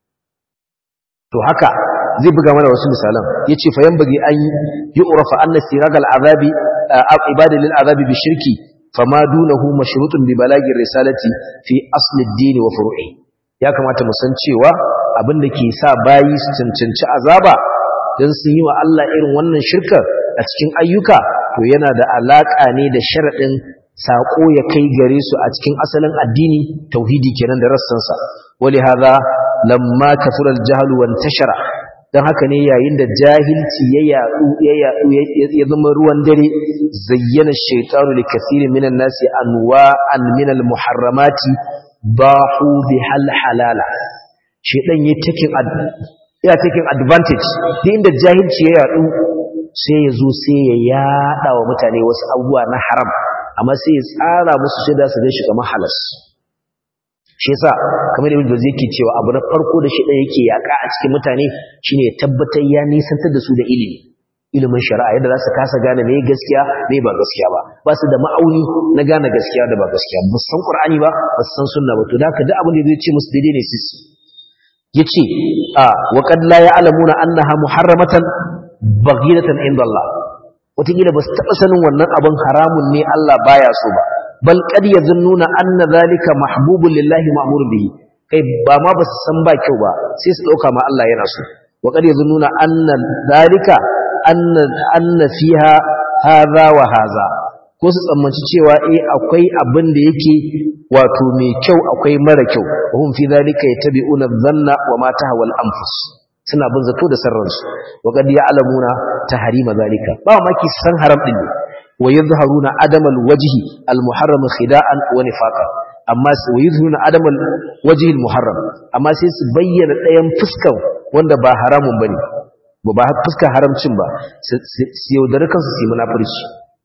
to haka zai buga mana wasu misalan yace fa yanbaghi an yu'rafa anna siragal azabi ibada lil azabi bi shirki fama dunahu mashrutun bi balagir risalati fi asli ad-din wa furu'i ya kamata mu san cewa abin da ke sa bayi su cancanci azaba don sun yi wa Allah irin wannan shirkar a cikin ayyuka to yana da alaƙa ne da sharaɗin saƙo ya kai gare su a cikin asalin addini tauhidi kenan da rassansa wali haza lamma kafural jahalu wan tashara dan haka ne yayin da jahilci ya yadu ya yadu ya zama ruwan dare zayyana shaytanu li kathirin minan nasi anwa'an min al muharramati bahu bihal halala shedan ya taking ya taking advantage duk inda jahilci ya yadu sai ya zo sai ya yada wa mutane wasu abubuwa na haram amma sai ya tsara musu sai da su ga shi kamar halas shi yasa kamar ibn Jawzi yake cewa abu na farko da shedan yake yaka a cikin mutane shine ya tabbatar ya nisantar da su da ilimi ilimin shari'a yadda za su kasa gane me gaskiya me ba gaskiya ba ba su da ma'auni na gane gaskiya da ba gaskiya ba san qur'ani ba ba san sunna ba to da haka duk abin da zai ce musu daidai ne sis yace a wa qad la ya'lamuna annaha muharramatan baghidatan inda Allah wataƙila ba su taɓa sanin wannan abin haramun ne Allah baya so ba bal qad yazunnuna anna zalika mahbubun lillahi ma'mur bihi kai ba ma ba su san ba kyau ba sai su dauka ma Allah yana so wa qad yazunnuna anna zalika anna anna fiha hadha wa hadha ko su tsammanci cewa eh akwai abin da yake wato mai kyau akwai mara kyau hum fi zalika yatabi'una dhanna wa ma tahwa al-anfus suna bin zato da sarransu wa qad ya'lamuna tahrima zalika ba maki san haram din ne wa yadhharuna adamal wajhi al-muharram khida'an wa nifaqa amma wa yadhharuna adamal wajhi al-muharram amma sai su bayyana ɗayan fuskan wanda ba haramun bane ba ba fuskar haramcin ba su yaudari kansu su yi munafurci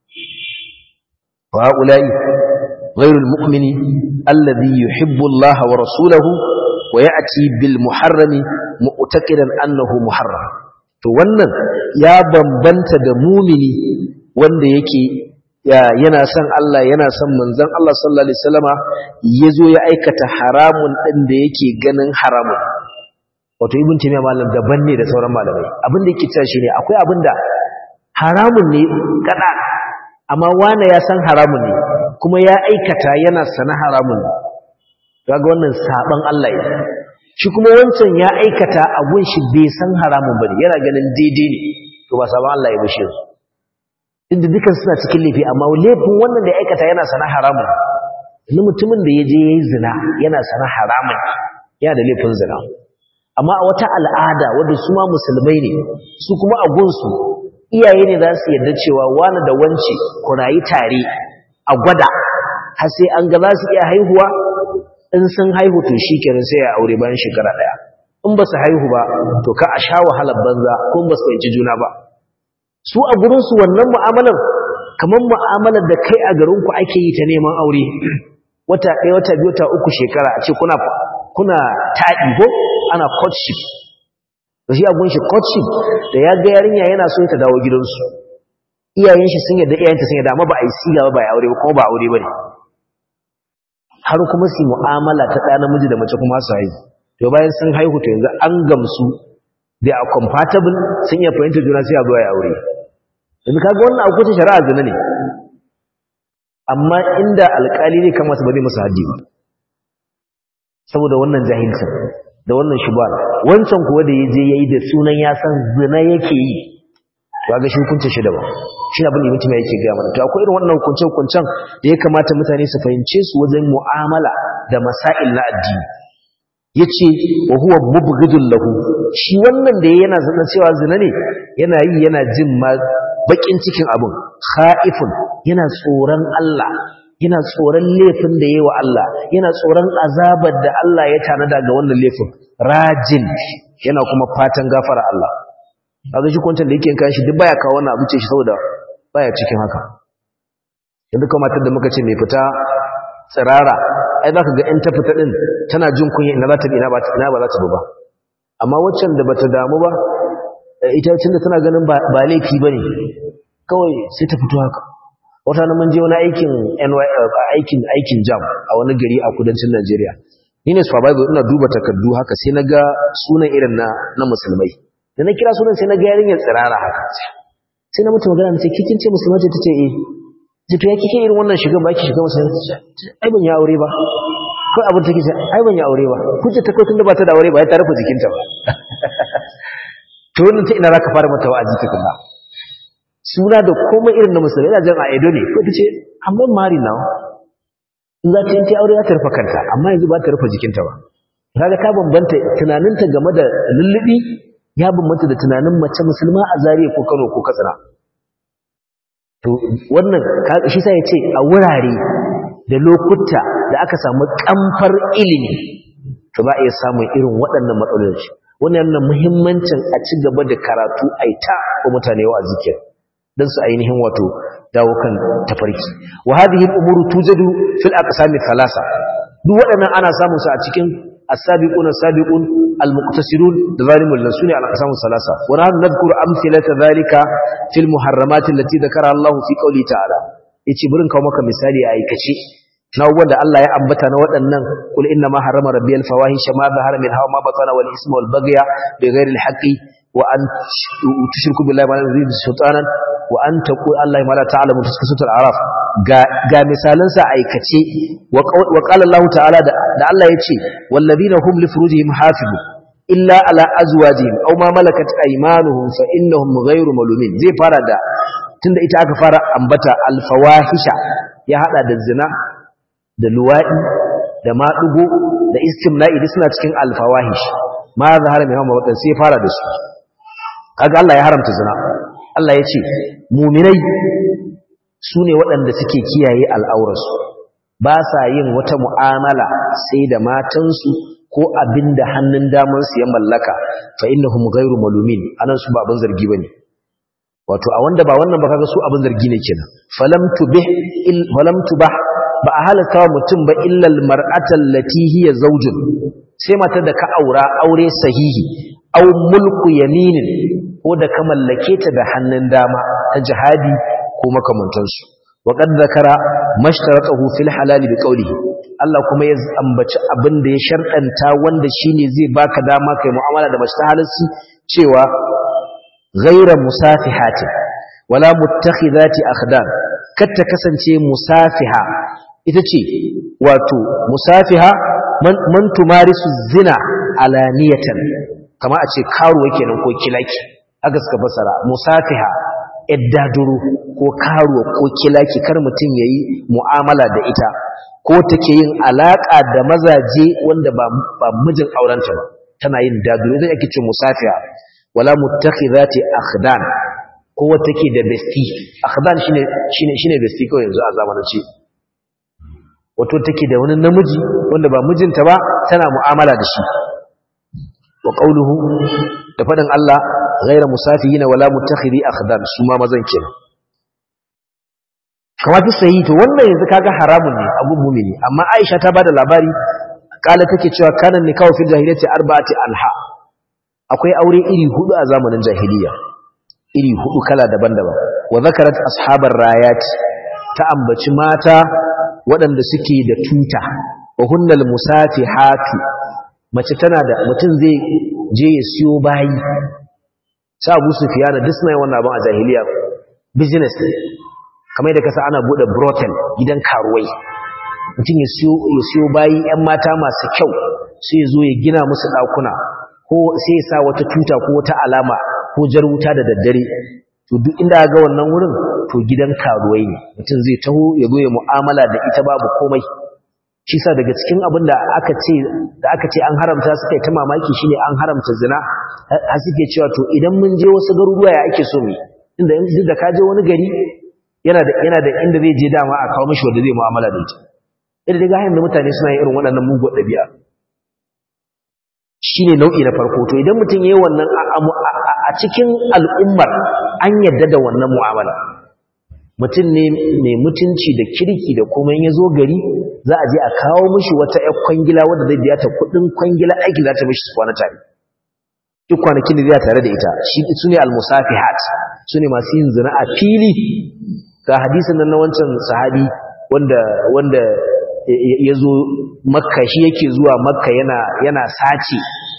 wa ulai ghairul mu'mini alladhi yuhibbu Allah wa rasulahu wa ya'ti bil muharrami mu'taqidan annahu muharram to wannan ya bambanta da mumini wanda yake yana son Allah yana son manzon Allah sallallahu alaihi wasallama yazo ya aikata haramun din da yake ganin haramun wato ibn taymiya malam daban ne da sauran malamai abin da yake cewa shine akwai abin da haramun ne kada amma wani ya san haramun ne kuma ya aikata yana sana haramun ne kaga wannan saban Allah ne shi kuma wancan ya aikata abun shi bai san haramun bane yana ganin daidai ne to ba saban Allah ya bashi inda dukan suna cikin laifi amma laifin wannan da ya aikata yana sana haramun ne mutumin da ya je yayi zina yana sana haramun yana da laifin zina amma a wata al'ada wadda su ma musulmai ne su kuma a gunsu iyaye ne za su yarda cewa wani da wance ku rayu tare a gwada har sai an ga za su iya haihuwa in sun haihu to shi kenan sai ya aure bayan shekara ɗaya in ba su haihu ba to ka a sha wahalar banza ko ba su fahimci juna ba su a gurinsu wannan mu'amalar kamar mu'amalar da kai a garinku ake yi ta neman aure wata ɗaya wata biyu wata uku shekara a ce kuna kuna taɗi ko ana courtship da shi abun shi courtship da ya ga yarinya yana so ta dawo gidansu iyayen shi sun yadda iyayenta sun yadda amma ba a yi siga ba ba a aure ba kuma ba aure ba ne har kuma su mu'amala ta ɗa namiji da mace kuma su haihu to bayan sun haihu to yanzu an gamsu they are compatible sun iya fahimta juna sai a zo ya aure yanzu kaga wannan akwai shari'a zina ne amma inda alƙali ne kamata ba zai musu haddi ba saboda wannan jahilcin da wannan shubha wancan kuwa da yaje yayi da sunan ya san zina yake yi kaga shi hukuncin shi daban shi abin da mutum yake ga mana to akwai irin wannan hukunce hukuncen da ya kamata mutane su fahimce su wajen mu'amala da masail na addini yace wa huwa mubghidul lahu shi wannan da yana zina cewa zina ne yana yi yana jin ma bakin cikin abin khaifun yana tsoron Allah yana tsoron laifin da yayi wa Allah yana tsoron azabar da Allah ya tanada ga wannan laifin rajin yana kuma fatan gafara Allah kaga shi kwantar da yake kan shi duk baya kawo wannan abu ce shi saboda baya cikin haka yanzu kuma matar da muka ce mai fita tsirara ai zaka ga in ta fita din tana jin kunya ina za ta bi ina ba ina ba za ta bi ba amma waccan da bata damu ba ita tunda tana ganin ba ba laifi bane kawai sai ta fito haka wata nan mun je wani aikin NY aikin aikin jam a wani gari a kudancin Najeriya ni ne supervisor ina duba takardu haka sai naga sunan irin na na musulmai da na kira sunan sai naga yarinyar tsirara haka sai na mutu magana ce kikin ce musulma ce tace eh ce to ya kike irin wannan shiga ba ki shiga musulma ai ban ya aure ba ko abin take ce ai ban ya aure ba kuje ta kai tunda ba ta da aure ba ya tarafa jikinta ba to wannan ta ina zaka fara mata wa'azi tukunna suna da komai irin na musulmi ina jan a edo ne ko ta ce amma mari now in za ta yi ta aure za ta rufe kanta amma yanzu ba ta rufe jikinta ba kaga ta bambanta tunaninta game da lullubi ya bambanta da tunanin mace musulma a zariya ko kano ko katsina to wannan shi sa ya ce a wurare da lokuta da aka samu kamfar ilimi to ba a iya samun irin waɗannan matsaloli wannan yana muhimmancin a ci gaba da karatu a ta wa mutane wa zikir don su ainihin wato dawo kan tafarki wa hadhihi al-umuru tujadu fil aqsami thalasa duk waɗannan ana samun su a cikin as-sabiquna as-sabiqun al-muqtasirun da zalimul nasuni al-aqsamu thalasa wa nahnu nadhkuru amthilata dhalika fil muharramat allati dhakara Allah fi qawli ta'ala yace burin kawo maka misali a aikace na wanda Allah ya ambata na waɗannan kul inna ma harrama rabbiyal fawahisha ma zahara min hawa ma batana wal isma wal baghya bighairi al-haqqi wa an tushriku billahi ma la yuridu sultanan wa an taqul Allah ma la ta'lamu taskutul araf ga ga misalan sa aikace wa qala Allah ta'ala da Allah yace wallazina hum li furujihim hafizun illa ala azwajihim aw ma malakat aymanuhum fa innahum ghayru malumin zai fara da tunda ita aka fara ambata al fawahisha ya hada da zina da luwadi da madugo da istimna'i duk suna cikin al fawahish ma zahara mai hawa sai fara da su kaga Allah ya haramta zina Allah ya ce muminai su ne waɗanda suke kiyaye al'aurarsu ba sa yin wata mu'amala sai da matansu ko abin da hannun damansu ya mallaka fa innahum ghairu malumin anan su ba abin zargi bane wato a wanda ba wannan ba kaga su abin zargi ne kenan falam tubih il falam tubah ba a halaka wa mutum ba illa al mar'ata allati hiya zawjun sai mata da ka aura aure sahihi aw mulku yaminin ko da ka mallake ta da hannun dama ta jihadi ko makamantansu wa qad zakara mashtaratahu fil halal bi qawlihi Allah kuma ya ambaci abin da ya sharɗanta wanda shine zai baka dama kai mu'amala da mace ta halalci cewa ghayra musafihatin wala muttakhidati akhdan kar ta kasance musafiha ita ce wato musafiha man, man tumarisu zina alaniyatan kama a ce karuwa kenan ko kilaki aka suka fasara musafiha iddaduru ko karuwa ko kilaki kar mutum yayi mu'amala da ita ko take yin alaka da mazaje wanda ba ba mijin aurenta ba tana yin daduru idan ake ce musafiha wala muttakhidati akhdan ko wata take da besti akhdan shine shine shine besti kawai yanzu a zamanance wato take da wani namiji wanda ba mijinta ba tana mu'amala da shi wa qawluhu da fadin Allah ghayra musafihina wala mutakhidhi akhdan su ma mazan kenan kamar ta sayi to wannan yanzu kaga haramun ne abun mumini amma Aisha ta bada labari kala take cewa kana nikahu fil jahiliyyati arba'ati alha akwai aure iri hudu a zamanin jahiliya iri hudu kala daban-daban wa zakarat ashabar rayat ta ambaci mata waɗanda suke da tuta wa hunnal musafihatu mace tana da mutum zai je ya siyo bayi sa Abu Sufyan duk suna yin wannan abin a jahiliya business ne kamar da kasa ana bude brothel gidan karuwai mutum ya siyo ya siyo bayi ƴan mata masu kyau sai ya zo ya gina musu ɗakuna ko sai ya sa wata tuta ko wata alama ko jar wuta da daddare to duk inda ga wannan wurin to gidan karuwai ne mutum zai taho ya zo ya mu'amala da ita babu komai shi sa daga cikin abin da aka ce da aka ce an haramta suka yi ta mamaki shine an haramta zina har suke cewa to idan mun je wasu garuruwa ya ake so mu inda duk da ka je wani gari yana da yana da inda zai je dama a kawo mishi wanda zai mu'amala da ita idan daga hanyar da mutane suna yin irin waɗannan mugun ɗabi'a shine nau'i na farko to idan mutum yayi wannan a cikin al'ummar an yadda da wannan mu'amala mutum ne mai mutunci da kirki da kuma ya zo gari za a je a kawo mishi wata ƴar kwangila wadda zai biya ta kuɗin kwangila aiki za ta mishi su kwana tare duk kwanakin da zai tare da ita shi su ne almusafihat su ne masu yin zina a fili ga hadisin nan na wancan sahabi wanda wanda ya zo makka shi yake zuwa makka yana yana sace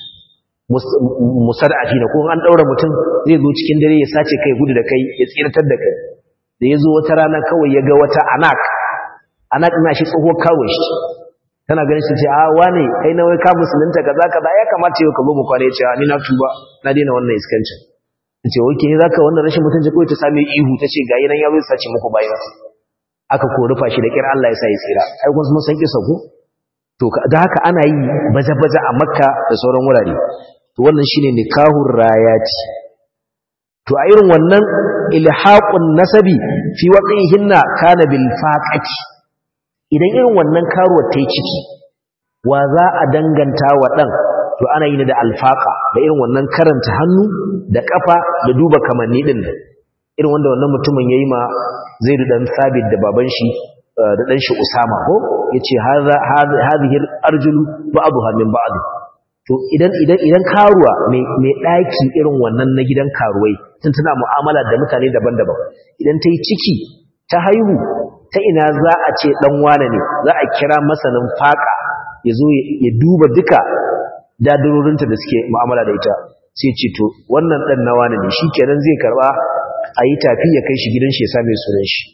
musar'afi na ko an daura mutum zai zo cikin dare ya sace kai gudu da kai ya tsiratar da kai da ya zo wata rana kawai ya ga wata anak anak ina shi tsoho kawai shi tana ganin shi ce a wane kai na wai ka musulunta kaza kaza ya kamata yau ka zo mu kwana ya ce ni na tuba na daina wannan iskancin ta ce wai ke zaka wannan rashin mutunci kawai ta same ihu ta ce ga yanan ya zo sace muku bayan aka ko rufa shi da kira Allah ya sa ya tsira ai kun mun san kisa ko to da haka ana yi baje-baje a makka da sauran wurare to wannan shine nikahur rayati to a irin wannan ilhaqun nasabi fi waqihinna kana bil faqati idan irin wannan karuwar ta yi ciki wa za a danganta wa dan to ana yi da alfaqa da irin wannan karanta hannu da kafa da duba kamanni din irin wanda wannan mutumin yayi ma Zaid dan Sabit da baban shi da dan shi Usama ko yace hadha hadhihi arjulu ba'dha min ba'd to idan idan idan karuwa mai mai daki irin wannan na gidan karuwai tun tana mu'amala da mutane daban-daban idan ta yi ciki ta haihu ta ina za a ce dan wane ne za a kira masanin faka ya zo ya duba duka dadarorinta da suke mu'amala da ita sai ce to wannan dan na wane ne shikenan zai karba a yi tafi ya kai shi gidan shi ya same sunan shi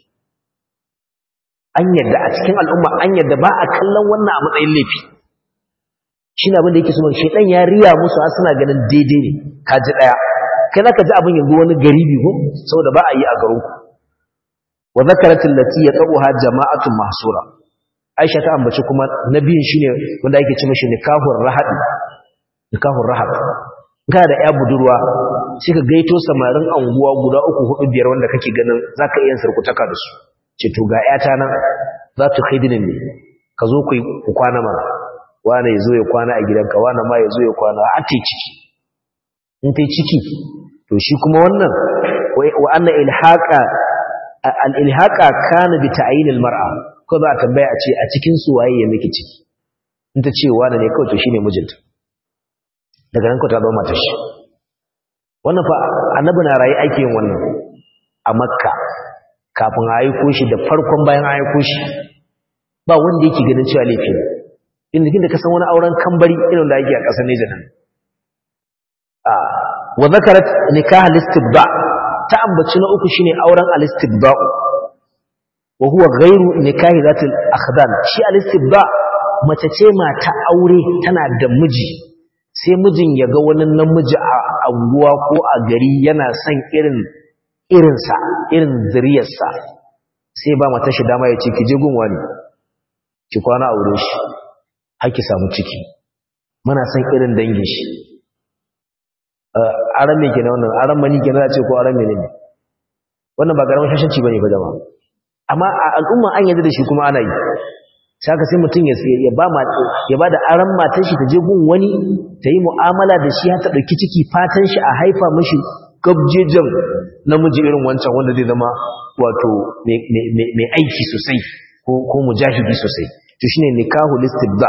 an yadda a cikin al'umma an yadda ba a kallon wannan a matsayin laifi shi ne abin da yake so shaidan ya riya musu har suna ganin daidai ne ka ji ɗaya kai za ka ji abin yanzu wani garibi ko saboda ba a yi a garinku wa zakaratin lati ya tsabuha jama'atun mahsura aisha ta ambaci kuma na biyun shine wanda ake ce mashi nikahur rahab nikahur rahab kana da ya budurwa sai ka gaito samarin anguwa guda uku hudu biyar wanda kake ganin zaka iya sarkutaka da su ce to ga yata nan za ta khidinin ne ka zo ku ku kwana mana wani yazo ya kwana a gidanka wani ma yazo ya kwana a ta ciki in ta ciki to shi kuma wannan wa anna ilhaqa al ilhaqa kana bi ta'yin al mar'a ko za a tambaya a ce a cikin su waye ya miki ciki in ta ce wani ne kawai to shine mijinta daga nan ko ta zama matar shi wannan fa annabi na rayi ake yin wannan a makka kafin a aiko shi da farkon bayan a aiko shi ba wanda yake ganin cewa laifi ne inda kin da ka san wani auren kambari irin da yake a ƙasar Nijar nan a wa zakarat nikah al-istibda ta ambaci na uku shine auren al-istibda wa huwa ghairu nikah zat al-akhdan shi al-istibda mace ce mata aure tana da miji sai mijin ya ga wani namiji a anguwa ko a gari yana son irin irinsa irin zuriyarsa sai ba mata shi dama ya ce ki je gunwa ne ki kwana a wurin shi haki samu ciki muna son irin dangin shi aran me kenan wannan aran mani kenan ce ko aran menene wannan ba karamin shashanci bane fa jama'a amma a al'umma an yarda da shi kuma ana yi sai ka sai mutum ya ya ba ya ba da aran matar shi ta je gun wani ta yi mu'amala da shi har ta dauki ciki fatan shi a haifa mishi gabjejen namiji irin wancan wanda zai zama wato mai aiki sosai ko mujahidi sosai to shine nikahu listibda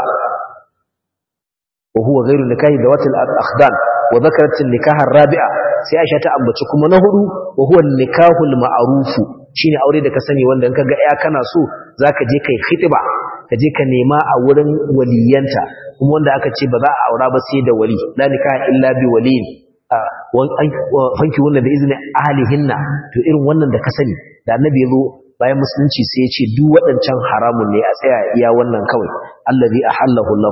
wa huwa ghairu nikahi dawatil akhdan wa dhakarat an-nikah ar-rabi'a sai Aisha ta ambaci kuma na hudu wa huwa nikahu al-ma'ruf shine aure da ka sani wanda in kaga ya kana so zaka je kai khitba ka je ka nema a wurin waliyanta kuma wanda aka ce ba za a aura ba sai da wali la nikaha illa bi waliyin fanki wannan da izinin ahalihinna to irin wannan da ka sani da annabi ya zo bayan musulunci sai ya ce duk waɗancan haramun ne a tsaya iya wannan kawai allazi ahallahu lahu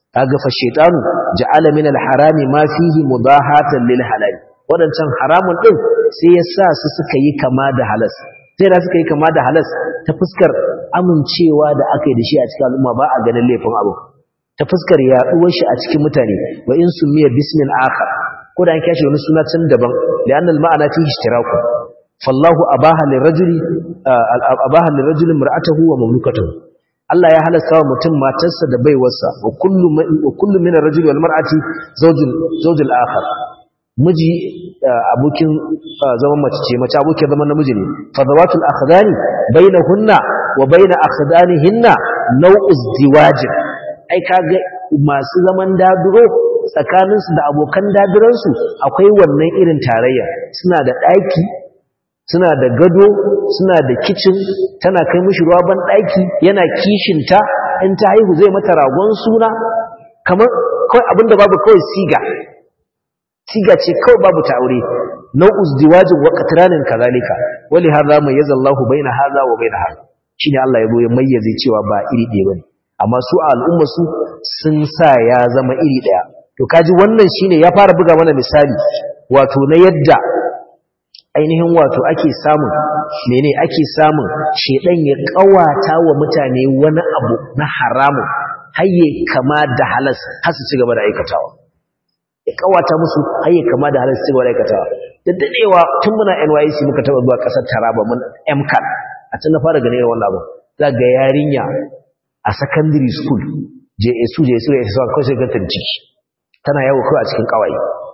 kaga fa shaytanu ja'ala min al-harami ma fihi mudahatan lil halal wadancan haramun din sai ya sa su suka yi kama da halas sai da suka yi kama da halas ta fuskar amincewa da aka yi da shi a cikin al'umma ba a ganin laifin abu ta fuskar yaduwar shi a cikin mutane wa in sumiya bismin akhar ko da an kashi wani suna can daban li'anna al-ma'ana fi ishtiraku fallahu abaha lirajuli abaha lirajuli mar'atahu wa mamlukatahu Allah ya halasta wa mutum matarsa da baiwarsa wa kullu wa kullu min ar-rajuli wal mar'ati zawjul zawjul akhar miji abokin zaman mace ce mace abokin zaman namiji ne fa zawatul akhdani bainahunna wa bain akhdanihinna naw'u izdiwajin ai kaga masu zaman daduro tsakaninsu da abokan daduransu akwai wannan irin tarayya suna da ɗaki suna da gado suna da kicin tana kai mishi ruwa ban ɗaki yana kishinta in ta haihu zai mata ragon suna kamar kawai abinda babu kawai siga siga ce kawai babu ta aure nau'u ziwajin wa qatranin kazalika wali hadha mayyaza Allahu baina hadha wa baina hadha shine Allah ya zo ya mayyaze cewa ba iri ɗaya bane amma su a al'umma su sun sa ya zama iri ɗaya to kaji wannan shine ya fara buga mana misali wato na yadda ainihin wato ake samun mene ake samun shedan ya kawata wa mutane wani abu na haramun hayye kama da halas har su ci gaba da aikatawa ya kawata musu hayye kama da halas su ci gaba da aikatawa da dadewa tun muna NYC muka taba zuwa kasar Taraba mun MCAT a can na fara ganin wannan abu za ga yarinya a secondary school JSU JSU ya sa kawai sai ga ciki tana yawo kawai a cikin kawai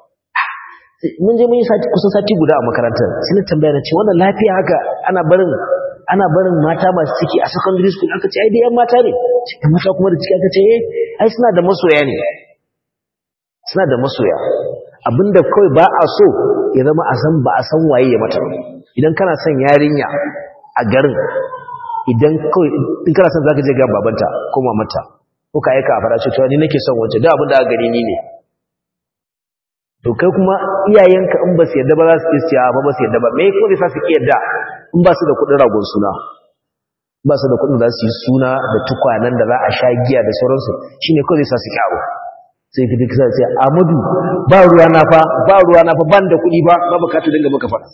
mun je mun yi sati kusan sati guda a makarantar sai na tambaya na ce wannan lafiya haka ana barin ana barin mata masu ciki a secondary school aka ce ai dai yan mata ne cikin mata kuma da ciki aka ce eh ai suna da masoya ne suna da masoya abinda kawai ba a so ya zama a san ba a san waye ya mata idan kana son yarinya a garin idan kawai in kana son zaka je ga babanta ko mamata ko ka aika a fara ce to ni nake son wance da abin da aka gani ni ne to kai kuma iyayenka in ba su yadda ba za su ce ba ba su yadda ba me ko zai sa su ki yadda in ba su da kuɗin ragon suna ba su da kuɗin za su yi suna da tukwanen da za a sha giya da sauransu shine ko zai sa su ki abu sai ka duka sai Amadu ba ruwa na fa ba ruwa na fa ban da kuɗi ba ba bukatu dinga maka faɗa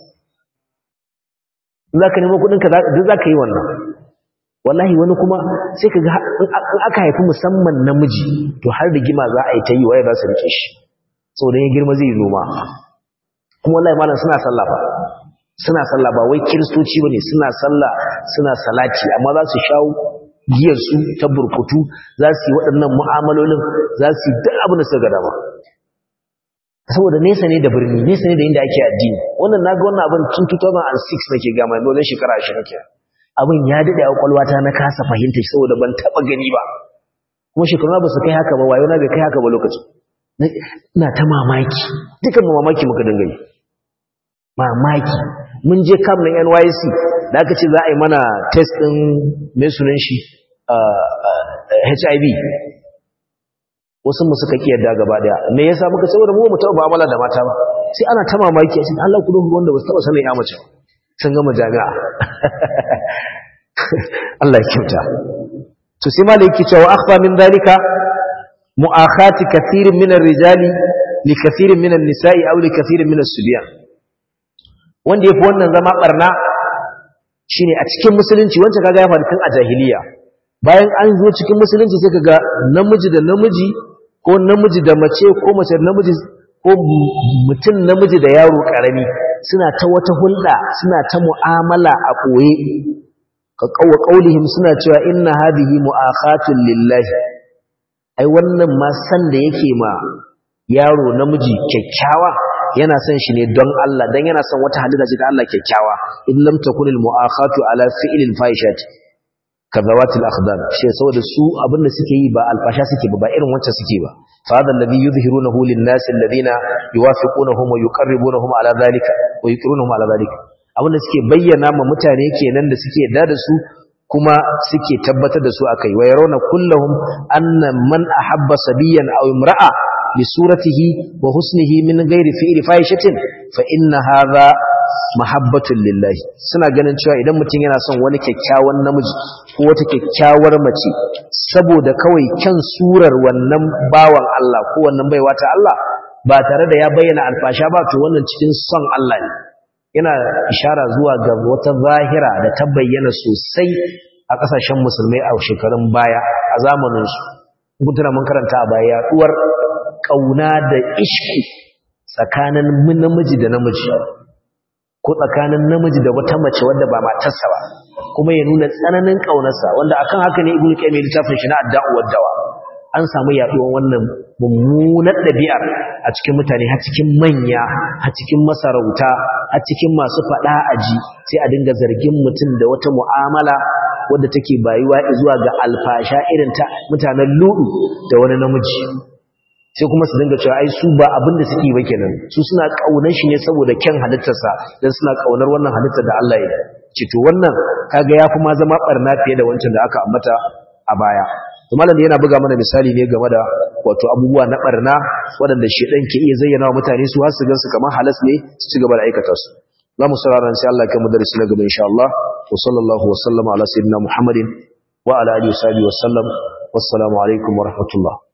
in za ka nemo kuɗinka duk za ka yi wannan wallahi wani kuma sai ka ga in aka haifi musamman namiji to har da gima za a yi ta yi waye za su rike shi saboda ya girma zai noma kuma wallahi malam suna sallah fa suna sallah ba wai kiristoci bane suna sallah suna salati amma za su shawo giyar su ta burkutu za su yi waɗannan mu'amalolin za su yi duk abin da suka ga dama saboda nesa ne da birni nesa ne da inda ake addini wannan naga wannan abin tun 2006 nake ga mai dole shekara 20 kenan abin ya dade a kwalwata na kasa fahimta shi saboda ban taba gani ba kuma shekaru ba su kai haka ba wayo na bai kai haka ba lokacin ina ta mamaki dukan mamaki muka dinga yi mamaki mun je kam na NYC da aka ce za a yi mana test din mai sunan shi HIV wasu mu suka kiyarda gaba daya me yasa muka saboda mu mu taɓa mu'amala da mata ba sai ana ta mamaki a cikin Allah ku dubu wanda ba su taɓa sanin ya mace sun gama jami'a Allah ya kyauta to sai malai yake cewa akhfa min dalika mu'akhati kathirin min ar-rijali li kathirin min an-nisa'i aw li kathirin min as-subyan wanda yafi wannan zama barna shine a cikin musulunci wancan kaga ya faru tun a jahiliya bayan an zo cikin musulunci sai kaga namiji da namiji ko namiji da mace ko mace da namiji ko mutum namiji da yaro karami suna ta wata hulɗa suna ta mu'amala a ɓoye ka kawo ƙaulihim suna cewa inna hadhihi mu'akhatun lillahi ai wannan ma san da yake ma yaro namiji kyakkyawa yana son shi ne don Allah dan yana son wata halitta ce ta Allah kyakkyawa in lam takunil mu'akhatu ala fi'lil fahishati kazawatil akhdar shi saboda su abinda suke yi ba alfasha suke ba ba irin wancan suke ba fa hadha alladhi yuzhirunahu lin-nas alladhina yuwafiqunahum wa yuqarribunahum ala dhalika wa yuqirunahum ala dhalika abinda suke bayyana ma mutane kenan da suke yarda da su kuma suke tabbatar da su akai wa yarawna kullahum anna man ahabba sabiyan aw imra'a li suratihi wa husnihi min ghairi fi'li fahishatin fa inna hadha mahabbatun lillahi suna ganin cewa idan mutum yana son wani kyakkyawan namiji ko wata kyakkyawar mace saboda kawai kyan surar wannan bawan Allah ko wannan baiwa ta Allah ba tare da ya bayyana alfasha ba to wannan cikin son Allah ne yana ishara zuwa ga wata zahira da ta bayyana sosai a ƙasashen musulmai a shekarun baya a zamaninsu mutuna mun karanta a baya yaduwar ƙauna da ishki tsakanin namiji da namiji ko tsakanin namiji da wata mace wadda ba matarsa ba kuma ya nuna tsananin ƙaunarsa wanda akan haka ne ibnu qayyim littafin shi na adda'u waddawa an samu yaduwar wannan mummunar ɗabi'ar a cikin mutane har cikin manya har cikin masarauta har cikin masu faɗa aji sai a dinga zargin mutum da wata mu'amala wadda take bayuwa zuwa ga alfasha irin ta mutanen ludu da wani namiji sai kuma su dinga cewa ai su ba abin da suke ba kenan su suna kaunar shi ne saboda kyan halittarsa dan suna kaunar wannan halittar da Allah ya ce to wannan kaga yafi ma zama barna fiye da wancan da aka ambata a baya to malam yana buga mana misali ne game da wato abubuwa na barna waɗanda shedan ke iya zayyana wa mutane su har su gansu kamar halas ne su ci gaba da aikata su za mu saurara sai Allah ya kai mu darasi na gaba insha Allah wa sallallahu wa sallama ala sayyidina Muhammadin wa ala alihi wa sahbihi wa sallam wassalamu alaikum wa rahmatullah